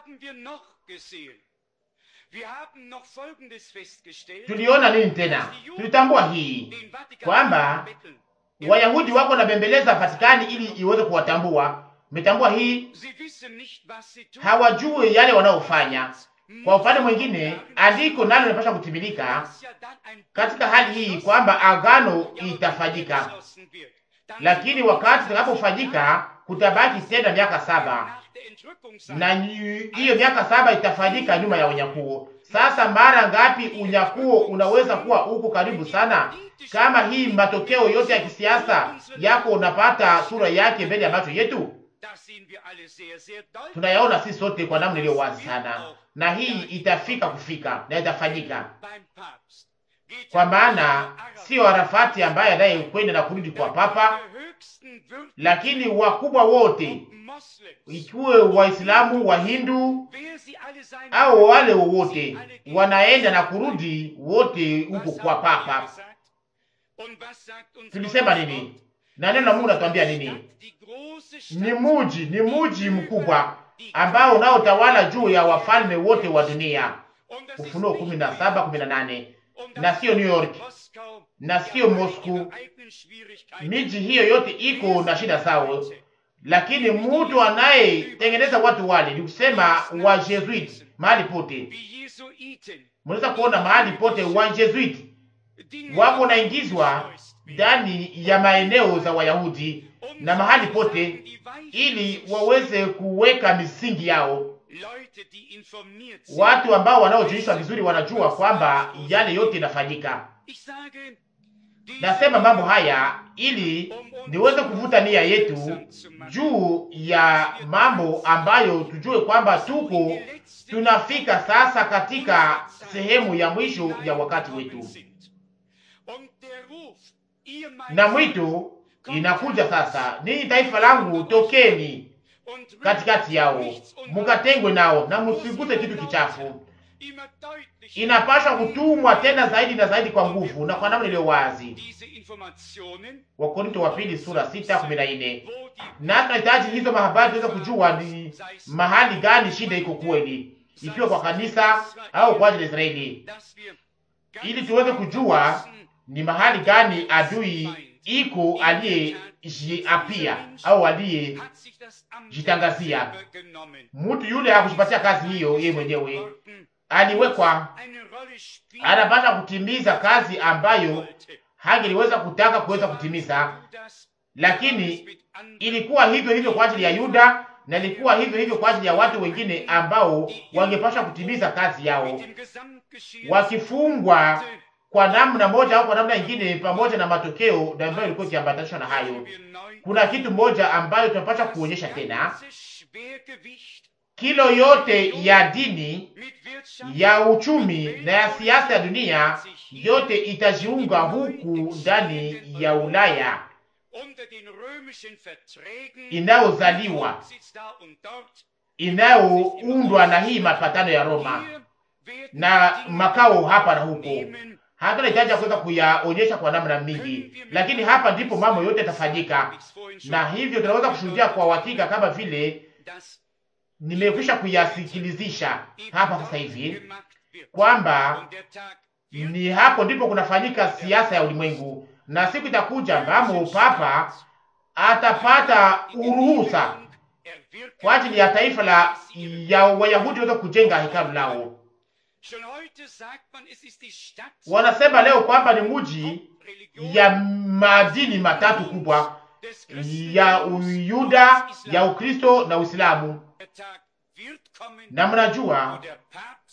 Tuliona nini tena? Tulitambua hii kwamba Wayahudi wako na bembeleza Vatikani ili iweze kuwatambua. Umetambua hii? Hawajui yale wanaofanya. Kwa upande mwingine, andiko nalo linapaswa kutimilika katika hali hii kwamba agano itafanyika, lakini wakati itakapofanyika kutabaki tena miaka saba na hiyo miaka saba itafanyika nyuma ya unyakuo. Sasa mara ngapi unyakuo unaweza kuwa huko karibu sana? Kama hii matokeo yote ya kisiasa yako unapata sura yake mbele ya macho yetu, tunayaona sisi sote kwa namna iliyo wazi sana, na hii itafika kufika na itafanyika, kwa maana sio Arafati ambaye anayekwenda na kurudi kwa papa, lakini wakubwa wote ikiwe Waislamu, Wahindu au wale wowote wanaenda na kurudi wote huko kwa papa. Tulisema nini? Na neno la Mungu natuambia nini? Ni muji, ni muji mkubwa ambao unaotawala juu ya wafalme wote wa dunia. Ufunuo kumi na saba kumi na nane na sio New York na sio Moscow. Miji hiyo yote iko na shida zao, lakini mtu anayetengeneza watu wale ni kusema wa Jesuit mahali pote. Mnaweza kuona mahali pote wa Jesuit wako naingizwa ndani ya maeneo za Wayahudi na mahali pote, ili waweze kuweka misingi yao. Watu ambao wanaojulishwa vizuri wanajua kwamba yale yote inafanyika. Nasema mambo haya ili niweze kuvuta nia yetu juu ya mambo ambayo tujue kwamba tuko tunafika sasa katika sehemu ya mwisho ya wakati wetu, na mwito inakuja sasa, ninyi taifa langu, tokeni katikati yao, mukatengwe nao na musiguse kitu kichafu. Inapaswa kutumwa tena zaidi na zaidi kwa nguvu na kwa namna iliyo wazi. Wakorinto wa pili sura sita kumi na nne. Na tunahitaji hizo mahabari tuweze kujua ni mahali gani shida iko kweli, ikiwa kwa kanisa au kwa ajili ya Israeli, ili tuweze kujua ni mahali gani adui iko aliyejiapia au aliyejitangazia. Mtu yule hakujipatia kazi hiyo yeye mwenyewe, aliwekwa, anapasha kutimiza kazi ambayo hangeliweza kutaka kuweza kutimiza, lakini ilikuwa hivyo hivyo kwa ajili ya Yuda na ilikuwa hivyo hivyo kwa ajili ya watu wengine ambao wangepasha kutimiza kazi yao wakifungwa kwa namna moja au kwa namna nyingine, pamoja na matokeo na ambayo ilikuwa ikiambatanishwa na hayo. Kuna kitu moja ambayo tunapaswa kuonyesha tena, kilo yote ya dini ya uchumi na ya siasa ya dunia yote itajiunga huku ndani ya Ulaya inayozaliwa inayoundwa na hii mapatano ya Roma na makao hapa na huko. Hatuna hitaji ya kuweza kuyaonyesha kwa namna mingi, lakini hapa ndipo mambo yote yatafanyika, na hivyo tunaweza kushuhudia kwa uhakika kama vile nimekwisha kuyasikilizisha hapa sasa hivi kwamba ni hapo ndipo kunafanyika siasa ya ulimwengu, na siku itakuja ambamo papa atapata uruhusa kwa ajili ya taifa la ya Wayahudi waweza kujenga hekalu lao. Wanasema leo kwamba ni mji ya madini matatu kubwa ya Uyuda, ya Ukristo na Uislamu. Na mnajua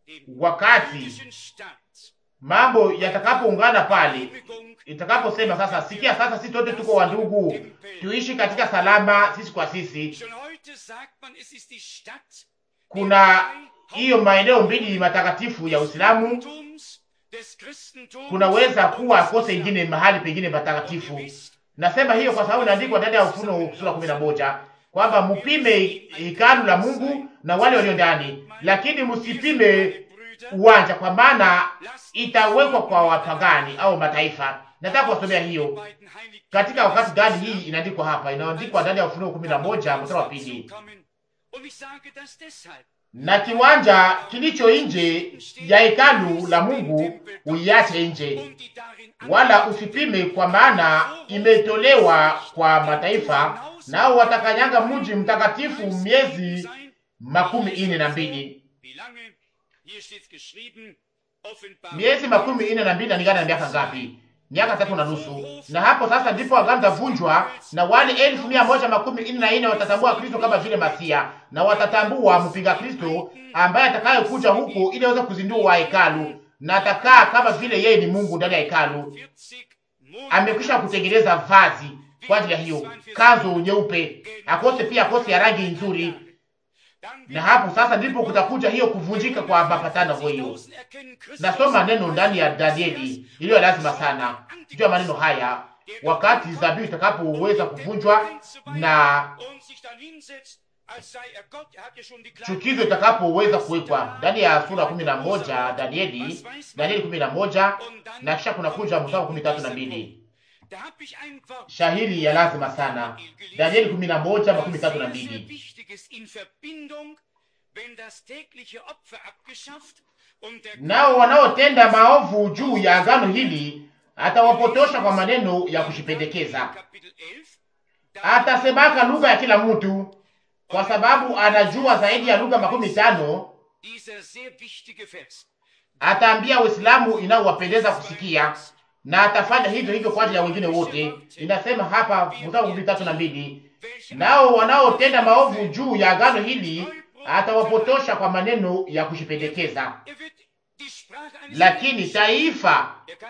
wakati mambo yatakapoungana pale, itakaposema sasa, sikia sasa, sisi wote tuko wandugu, tuishi katika salama sisi kwa sisi. Kuna hiyo maeneo mbili matakatifu ya Uislamu, kunaweza kuwa kose ingine mahali pengine patakatifu. Nasema hiyo kwa sababu inaandikwa ndani ya Ufunuo sura kumi na moja kwamba mupime hekalu la Mungu na wale walio ndani, lakini msipime uwanja, kwa maana itawekwa kwa wapagani au mataifa. Nataka kuwasomea hiyo katika wakati gani hii inaandikwa hapa, inaandikwa ndani ya Ufunuo kumi na moja mstari wa pili na kiwanja kilicho nje ya hekalu la Mungu uiache nje, wala usipime, kwa maana imetolewa kwa mataifa, nao watakanyanga mji mtakatifu miezi makumi ine na mbili. Miezi makumi ine na mbili nalingana na miaka ngapi? Miaka tatu na nusu. Na hapo sasa ndipo agano litavunjwa, na wale elfu mia moja makumi ine na ine watatambua Kristo kama vile Masia, na watatambua mpinga Kristo ambaye atakayekuja huko ili aweze kuzindua hekalu, na atakaa kama vile yeye ni Mungu ndani ya hekalu. Amekwisha kutengeneza vazi kwa ajili ya hiyo kanzu nyeupe, akose pia akose ya rangi nzuri na hapo sasa ndipo kutakuja hiyo kuvunjika kwa mapatano hiyo. Nasoma neno ndani ya Danieli iliyo lazima sana juu ya maneno haya, wakati zabihu itakapoweza kuvunjwa na chukizo itakapoweza kuwekwa ndani ya sura kumi na moja Danieli, Danieli kumi na moja na kisha kunakuja mstari kumi tatu na mbili shahiri ya lazima sana Danieli kumi na moja makumi tatu na mbili nao wanaotenda maovu juu ya agano hili atawapotosha kwa maneno ya kushipendekeza, atasemaka lugha ya kila mtu, kwa sababu anajua zaidi ya lugha makumi tano. Ataambia Waislamu inayowapendeza kusikia na atafanya hivyo hivyo kwa ajili ya wengine wote. Inasema hapa mstari wa tatu na mbili, nao wanaotenda maovu juu ya agano hili atawapotosha kwa maneno ya kushipendekeza. Lakini taifa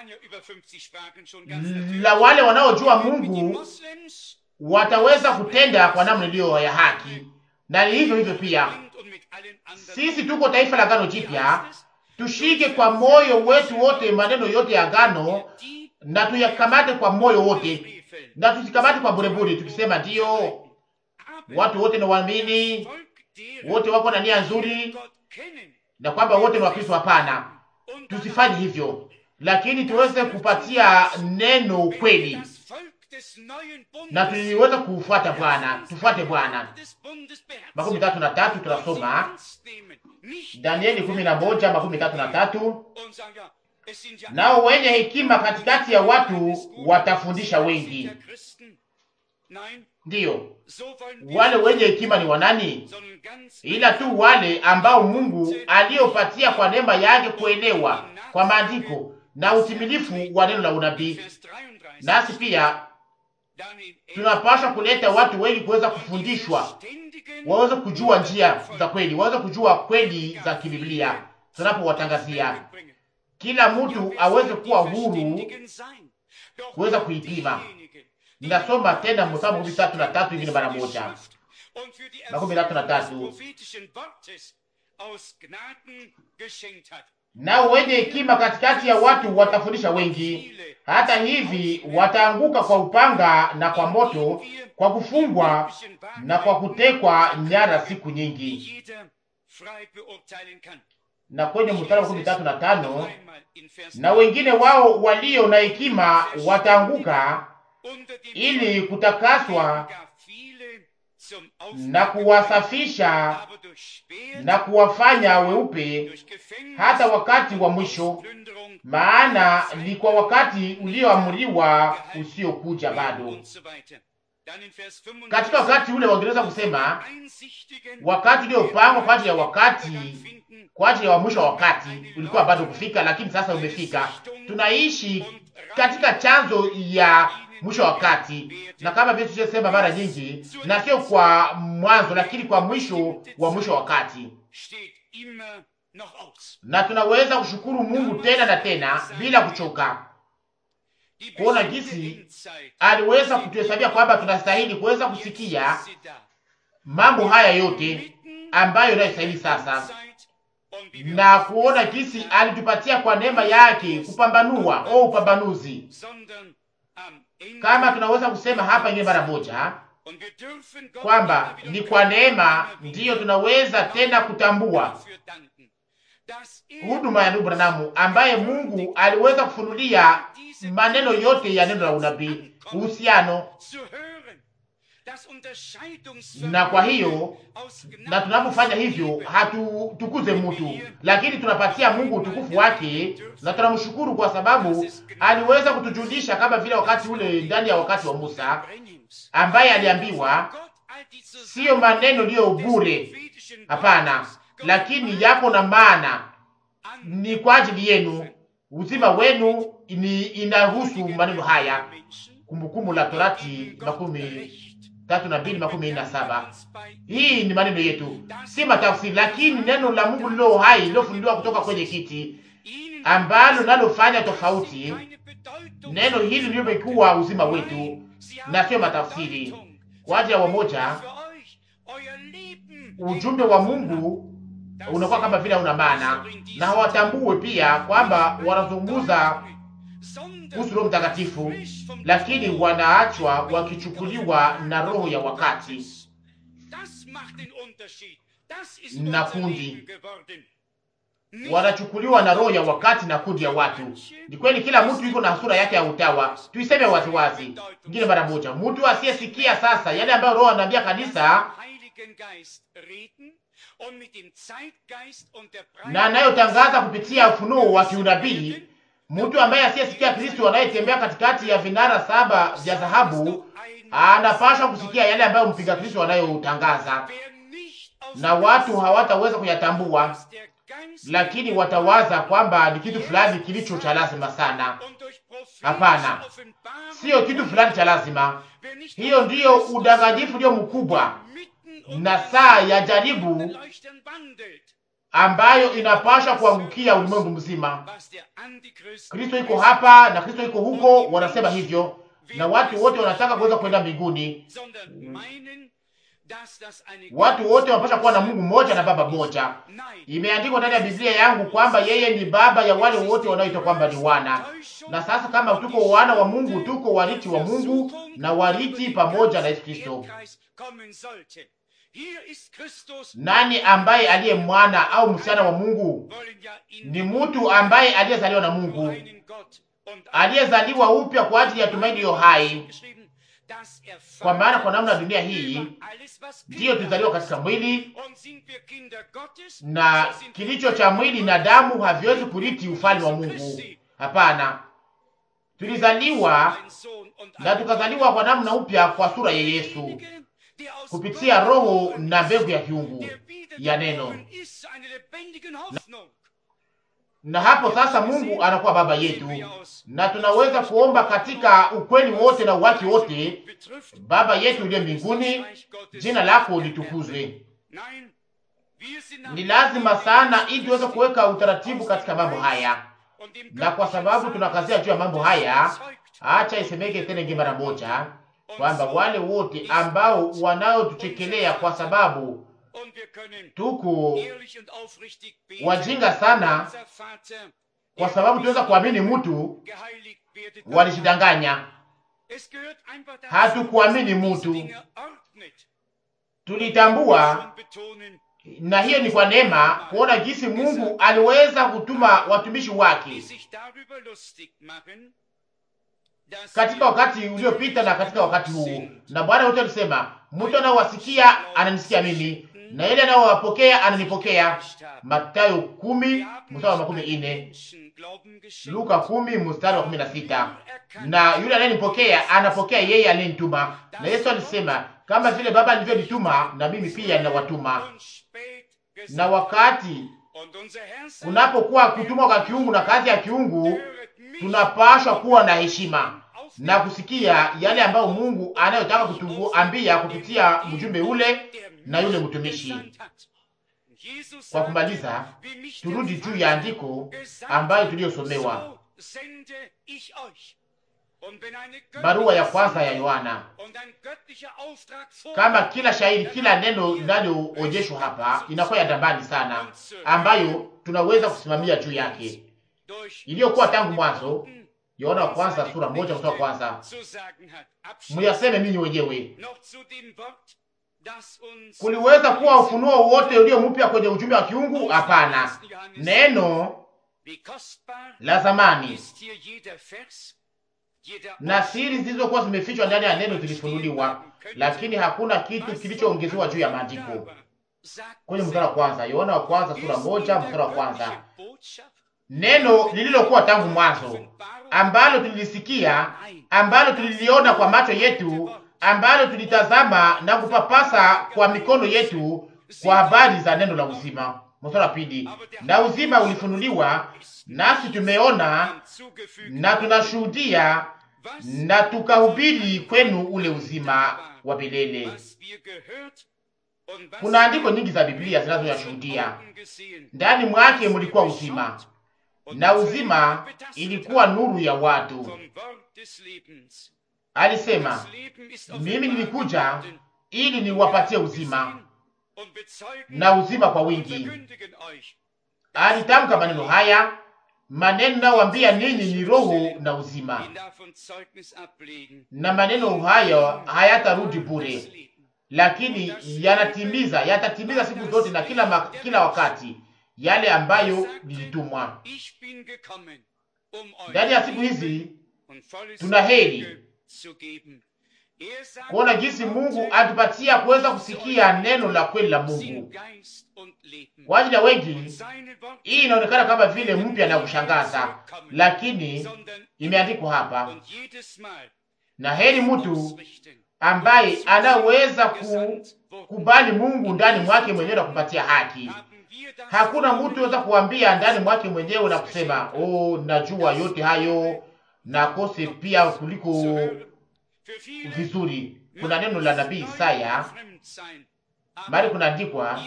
la wale wanaojua Mungu wataweza kutenda kwa namna iliyo ya haki, na hivyo hivyo pia sisi tuko taifa la agano jipya tushike kwa moyo wetu wote maneno yote ya agano na tuyakamate kwa moyo wote, na tusikamate kwa burebure, tukisema ndiyo, watu wote ni waamini, wote wako na nia nzuri, na kwamba wote ni Wakristo. Hapana, tusifanye hivyo, lakini tuweze kupatia neno ukweli na tuliweza kufuata Bwana, tufuate Bwana. makumi tatu na tatu tunasoma Danieli kumi na moja makumi tatu na tatu nao wenye hekima katikati ya watu watafundisha wengi. Ndiyo, wale wenye hekima ni wanani? Ila tu wale ambao Mungu aliyopatia kwa neema yake kuelewa kwa maandiko na utimilifu wa neno la unabii. Nasi pia tunapaswa kuleta watu wengi kuweza kufundishwa, waweze kujua njia za kweli, waweze kujua kweli za kibiblia. Tunapowatangazia kila mtu aweze kuwa huru kuweza kuipima. Ninasoma tena mstari makumi tatu na tatu ingine mara moja, makumi tatu na tatu nao wenye hekima katikati ya watu watafundisha wengi. Hata hivi wataanguka kwa upanga na kwa moto, kwa kufungwa na kwa kutekwa nyara siku nyingi. Na kwenye mstari wa makumi tatu na tano na wengine wao walio na hekima wataanguka ili kutakaswa na kuwasafisha na kuwafanya weupe hata wakati wa mwisho, maana ni kwa wakati ulioamriwa usiokuja bado. Katika wakati ule wangeweza kusema wakati uliopangwa kwa ajili ya wakati, kwa ajili ya mwisho wa wakati ulikuwa bado kufika, lakini sasa umefika. Tunaishi katika chanzo ya mwisho wa wakati, na kama vile tulivyosema mara nyingi, na sio kwa mwanzo, lakini kwa mwisho wa mwisho wa wakati. na tunaweza kushukuru Mungu tena na tena bila kuchoka, kuona jinsi aliweza kutuhesabia kwamba tunastahili kuweza kusikia mambo haya yote ambayo inayostahili sasa, na kuona jinsi alitupatia kwa neema yake kupambanua au upambanuzi, kama tunaweza kusema hapa ingine mara moja kwamba ni kwa neema ndiyo tunaweza tena kutambua huduma ya ndugu Branamu ambaye Mungu aliweza kufunulia maneno yote ya neno la unabii, uhusiano na kwa hiyo, na tunapofanya hivyo hatutukuze mtu, lakini tunapatia Mungu utukufu wake, na tunamshukuru kwa sababu aliweza kutujulisha kama vile wakati ule ndani ya wakati wa Musa ambaye aliambiwa siyo maneno liyo bure, hapana, lakini yako na maana, ni kwa ajili yenu, uzima wenu ni inahusu maneno haya. Kumbukumbu la Torati makumi tatu na mbili makumi na saba. Hii ni maneno yetu, si matafsiri, lakini neno la Mungu lilo hai lilofunuliwa kutoka kwenye kiti ambalo nalofanya tofauti. Neno hili limekuwa uzima wetu na sio matafsiri. Kwa ajili ya wamoja, ujumbe wa Mungu unakuwa kama vile una maana, na hawatambue pia kwamba wanazungumza kuhusu Roho Mtakatifu, lakini wanaachwa wakichukuliwa na roho ya wakati na kundi wanachukuliwa na roho ya wakati na kundi ya watu. Ni kweli, kila mtu yuko na sura yake ya utawa. Tuiseme waziwazi ingine mara moja, mtu asiyesikia sasa yale ambayo Roho anaambia kanisa na anayotangaza kupitia ufunuo wa kiunabii, mtu ambaye asiyesikia Kristo anayetembea katikati ya vinara saba vya dhahabu anapaswa kusikia yale ambayo mpinga Kristo anayotangaza, na watu hawataweza kuyatambua lakini watawaza kwamba ni kitu fulani kilicho cha lazima sana. Hapana, siyo kitu fulani cha lazima. Hiyo ndiyo udanganyifu ndio mkubwa na saa ya jaribu ambayo inapasha kuangukia ulimwengu mzima. Kristo iko hapa na Kristo iko huko, wanasema hivyo, na watu wote wanataka kuweza kwenda mbinguni. Watu wote wanapaswa kuwa na Mungu mmoja na Baba mmoja. Imeandikwa ndani ya Biblia yangu kwamba yeye ni baba ya wale wote wanaoitwa kwamba ni wana. Na sasa kama tuko wana wa Mungu, tuko warithi wa Mungu na warithi pamoja na Yesu Kristo. Nani ambaye aliye mwana au msichana wa Mungu? Ni mtu ambaye aliyezaliwa na Mungu, aliyezaliwa upya kwa ajili ya tumaini iliyo hai kwa maana kwa namna dunia hii ndiyo tulizaliwa katika mwili, na kilicho cha mwili na damu haviwezi kurithi ufalme wa Mungu. Hapana, tulizaliwa na tukazaliwa kwa namna upya kwa sura ya Yesu kupitia Roho na mbegu ya kiungu ya neno na, na hapo sasa Mungu anakuwa baba yetu, na tunaweza kuomba katika ukweli wote na uwaki wote: Baba yetu uliye mbinguni, jina lako litukuzwe. Ni lazima sana ili tuweze kuweka utaratibu katika mambo haya, na kwa sababu tunakazia juu ya mambo haya, acha isemeke tena ingi mara moja kwamba wale wote ambao wanaotuchekelea kwa sababu tuko wajinga sana, kwa sababu tunaweza kuamini mtu, walishidanganya. Hatukuamini mtu, tulitambua, na hiyo ni kwa neema, kuona jinsi Mungu aliweza kutuma watumishi wake katika wakati uliopita na katika wakati huu. Na Bwana wote alisema, mtu anaowasikia ananisikia mimi na ile anayowapokea ananipokea. Mathayo kumi mstari wa makumi ine, Luka kumi mstari wa kumi na sita. Na yule anayenipokea anapokea yeye aliyenituma. Na Yesu alisema, kama vile Baba alivyonituma na mimi pia ninawatuma. Na wakati kunapokuwa kutumwa kwa kiungu na kazi ya kiungu, tunapashwa kuwa na heshima na kusikia yale ambayo Mungu anayotaka kutuambia kupitia mjumbe ule na yule mtumishi. Kwa kumaliza, turudi juu ya andiko ambayo tuliyosomewa, barua ya kwanza ya Yohana. Kama kila shairi, kila neno linaloonyeshwa hapa inakuwa ya dambani sana, ambayo tunaweza kusimamia juu yake, iliyokuwa tangu mwanzo. Yohana wa kwanza sura moja mstari wa kwanza. Muyaseme ninyi wenyewe. Kuliweza kuwa ufunuo wote ulio mpya kwenye ujumbe wa kiungu? Hapana, neno la zamani na siri zilizokuwa zimefichwa ndani ya neno zilifunuliwa, lakini hakuna kitu kilichoongezewa juu ya maandiko. Kwenye mstari wa kwanza, Yohana wa kwanza sura moja mstari wa kwanza, neno lililokuwa tangu mwanzo, ambalo tulilisikia, ambalo tuliliona kwa macho yetu, ambalo tulitazama na kupapasa kwa mikono yetu, kwa habari za neno la uzima. Mstari wa pili, na uzima ulifunuliwa, nasi tumeona na tunashuhudia na tukahubiri kwenu ule uzima wa milele. Kuna andiko nyingi za Biblia zinazoyashuhudia ndani mwake mulikuwa uzima, na uzima ilikuwa nuru ya watu. Alisema, mimi nilikuja ili niwapatie uzima na uzima kwa wingi. Alitamka maneno haya maneno nayowaambia ninyi ni roho na uzima, na maneno hayo hayatarudi bure, lakini yanatimiza, yatatimiza siku zote na kila, ma, kila wakati yale ambayo nilitumwa. Ndani ya siku hizi tuna heri kuona jinsi Mungu atupatia kuweza kusikia neno la kweli la Mungu. Kwa ajili ya wengi hii inaonekana kama vile mpya na kushangaza, lakini imeandikwa hapa, na heri mtu ambaye anaweza kukubali Mungu ndani mwake mwenyewe na kupatia haki. Hakuna mtu anaweza kuambia ndani mwake mwenyewe na kusema oh, najua yote hayo na kose pia kuliko vizuri. Kuna neno la nabii Isaya bali kunaandikwa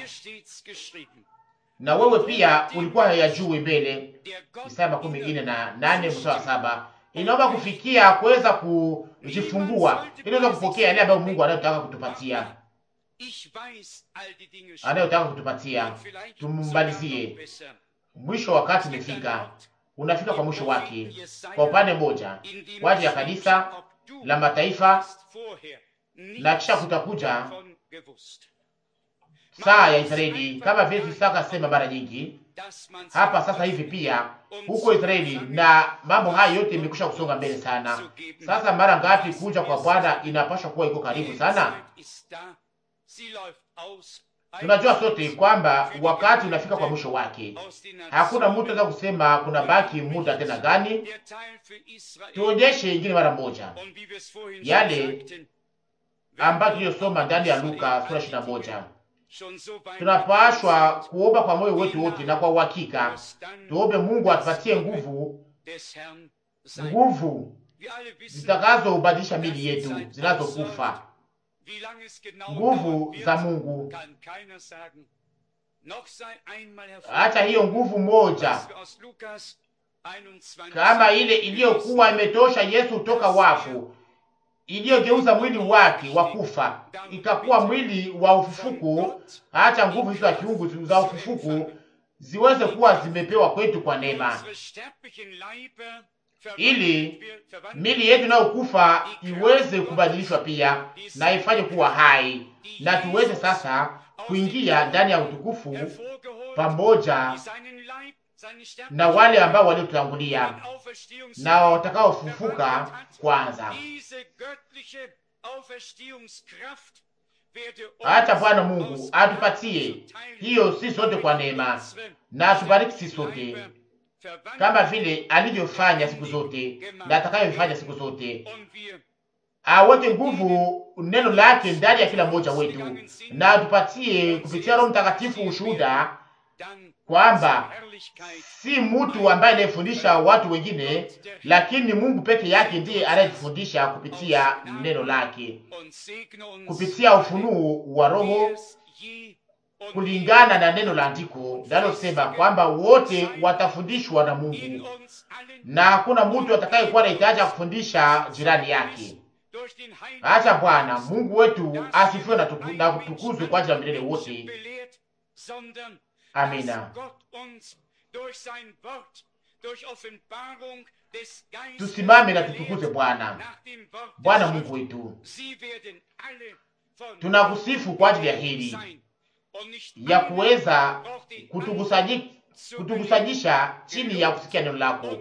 na wewe pia ulikuwa hayajui mbele. Isaya makumi ine na nane mstari wa saba. Inaomba kufikia kuweza kujifungua ili uweze kupokea yale ambayo Mungu anayotaka kutupatia, anayotaka kutupatia. Tumbalizie, mwisho wa wakati umefika, unafika kwa mwisho wake. Kwa upande mmoja kwa ajili ya kanisa la mataifa, na kisha kutakuja saa ya Israeli kama vile Isaka sema mara nyingi hapa sasa hivi pia huko Israeli, na mambo haya yote imekwisha kusonga mbele sana. Sasa mara ngapi kuja kwa Bwana inapaswa kuwa iko karibu sana. Tunajua sote kwamba wakati unafika kwa mwisho wake. Hakuna mtu anaweza kusema kuna baki muda tena gani. Tuonyeshe ingine mara moja yale ambayo tuliyosoma ndani ya Luka sura ishirini na moja. Tunapashwa kuomba kwa moyo wetu wote na kwa uhakika, tuombe Mungu atupatie nguvu, nguvu zitakazobadilisha mili yetu zinazokufa, nguvu za Mungu. Hata hiyo nguvu moja kama ile iliyokuwa imetosha Yesu toka wafu iliyogeuza mwili wake wa kufa ikakuwa mwili wa ufufuko. Hata nguvu hizo za kiungu za ufufuko ziweze kuwa zimepewa kwetu kwa neema, ili mili yetu inayokufa iweze kubadilishwa pia na ifanye kuwa hai, na tuweze sasa kuingia ndani ya utukufu pamoja na wale ambao waliotutangulia na watakaofufuka kwanza. Hata Bwana Mungu atupatie hiyo si sote kwa neema, na atubariki si sote kama vile alivyofanya siku zote na atakayofanya siku zote. Aweke nguvu neno lake ndani ya kila mmoja wetu, na atupatie kupitia Roho Mtakatifu ushuhuda kwamba si mtu ambaye anayefundisha watu wengine, lakini Mungu peke yake ndiye anayetufundisha kupitia neno lake, kupitia ufunuo wa Roho kulingana na neno la andiko linalosema kwamba wote watafundishwa na Mungu na hakuna mtu atakayekuwa na hitaji ya kufundisha jirani yake. Acha Bwana Mungu wetu asifiwe na, tuku, na kutukuzwe kwa ajili ya milele wote. Amina. Tusimame na tutukuze Bwana. Bwana Mungu wetu, tunakusifu kwa ajili ya hili ya kuweza kutukusanyisha chini ya kusikia neno lako,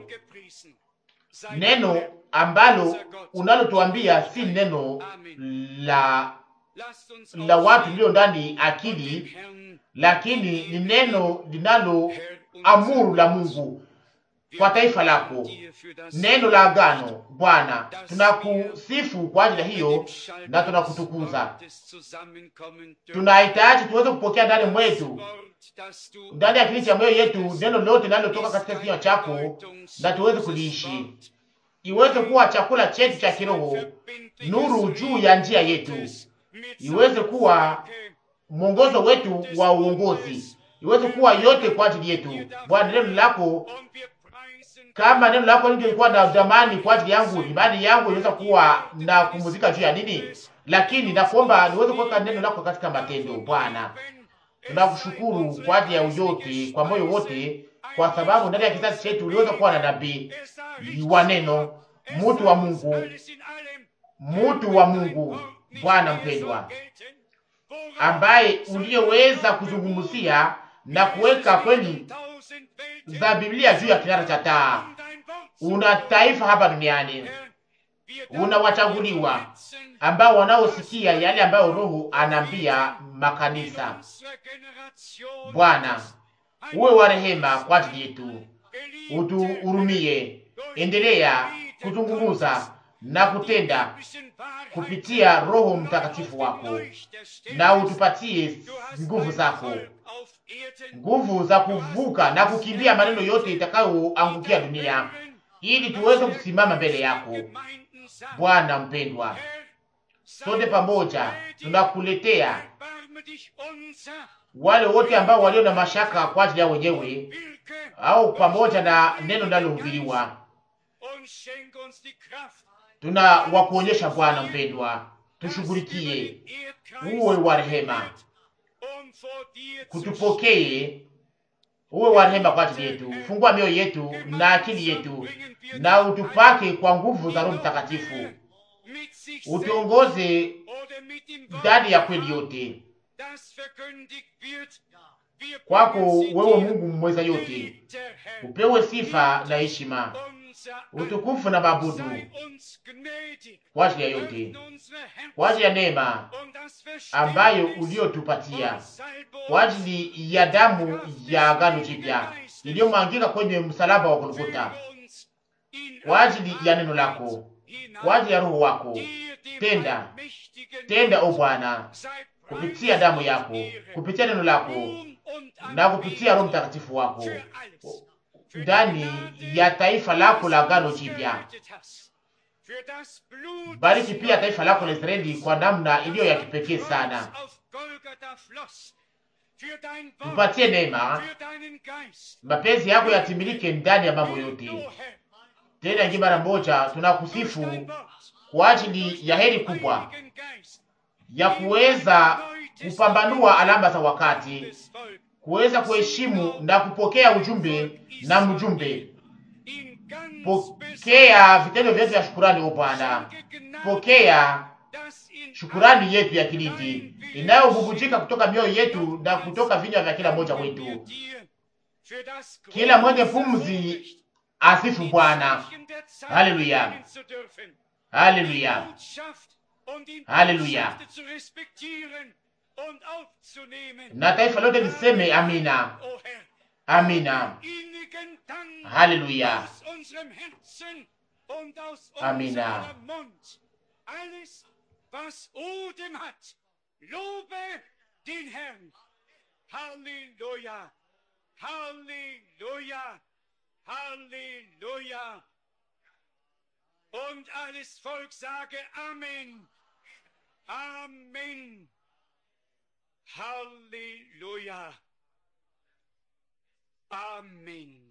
neno ambalo unalotuambia si neno la la watu lio ndani akili, lakini ni neno linalo amuru la Mungu kwa taifa lako, neno la agano. Bwana, tunakusifu kwa ajili ya hiyo na tunakutukuza. Tunahitaji tuweze kupokea ndani mwetu, ndani ya kili cha moyo yetu, neno lote linalotoka katika kinywa chako, na tuweze kuliishi, iweze kuwa chakula chetu cha kiroho, nuru juu ya njia yetu, iweze kuwa mwongozo wetu wa uongozi, iweze kuwa yote kwa ajili yetu. Bwana, neno lako kama neno lako lingekuwa na dhamani kwa ajili yangu, imani yangu inaweza kuwa na kumuzika juu ya nini? Lakini nakuomba niweze kuweka neno lako katika matendo. Bwana, tunakushukuru kwa ajili ya uyote, kwa moyo wote, kwa sababu ndani ya kizazi chetu uliweza kuwa na nabii wa neno, mtu wa Mungu, mtu wa Mungu, Bwana mpendwa, ambaye uliyeweza kuzungumzia na kuweka kweli za Biblia juu ya kinara cha taa. Una taifa hapa duniani, una wachaguliwa ambao wanaosikia yale ambayo Roho anaambia makanisa. Bwana, uwe wa rehema kwa ajili yetu, utuhurumie. Endelea kuzungumuza na kutenda kupitia Roho Mtakatifu wako, na utupatie nguvu zako nguvu za kuvuka na kukimbia maneno yote itakayoangukia dunia, ili tuweze kusimama mbele yako. Bwana mpendwa, sote pamoja tunakuletea wale wote ambao walio na mashaka kwa ajili yao wenyewe, au pamoja na neno linalohubiriwa, tuna wakuonyesha. Bwana mpendwa, tushughulikie, uwe wa rehema kutupokee uwe wa rehema kwa ajili yetu. Fungua mioyo yetu na akili yetu, na utupake kwa nguvu za Roho Mtakatifu, utuongoze ndani ya kweli yote. Kwako wewe Mungu mweza yote, upewe sifa na heshima, utukufu na mabudu kwa ajili ya yote, kwa ajili ya neema ambayo uliotupatia, kwa ajili ya damu ya agano jipya iliyomwangika kwenye msalaba wa Golgotha, kwa ajili ya neno lako, kwa ajili ya Roho wako. Tenda, tenda o Bwana, kupitia damu yako, kupitia neno lako na kupitia Roho Mtakatifu wako ndani ya taifa lako la agano jipya. Bariki pia taifa lako la Israeli kwa namna iliyo ya kipekee sana. Tupatie neema, mapenzi yako yatimilike ndani ya mambo yote. Tena ingi mara moja tunakusifu kwa ajili ya heri kubwa ya kuweza kupambanua alama za wakati, kuweza kuheshimu na kupokea ujumbe na mjumbe. Pokea vitendo vyetu vya shukurani, o Bwana. Pokea shukurani yetu ya kilindi inayobubujika kutoka mioyo yetu na kutoka vinywa vya kila mmoja wetu. Kila mwenye pumzi asifu Bwana. Haleluya, haleluya, haleluya. Na taifa lote liseme amina, amina, haleluya, amina. was Odem hat. Lobe den Herrn. Halleluja. Halleluja. Halleluja. Und alles Volk sage Amen. Amen. Halleluja. Amen.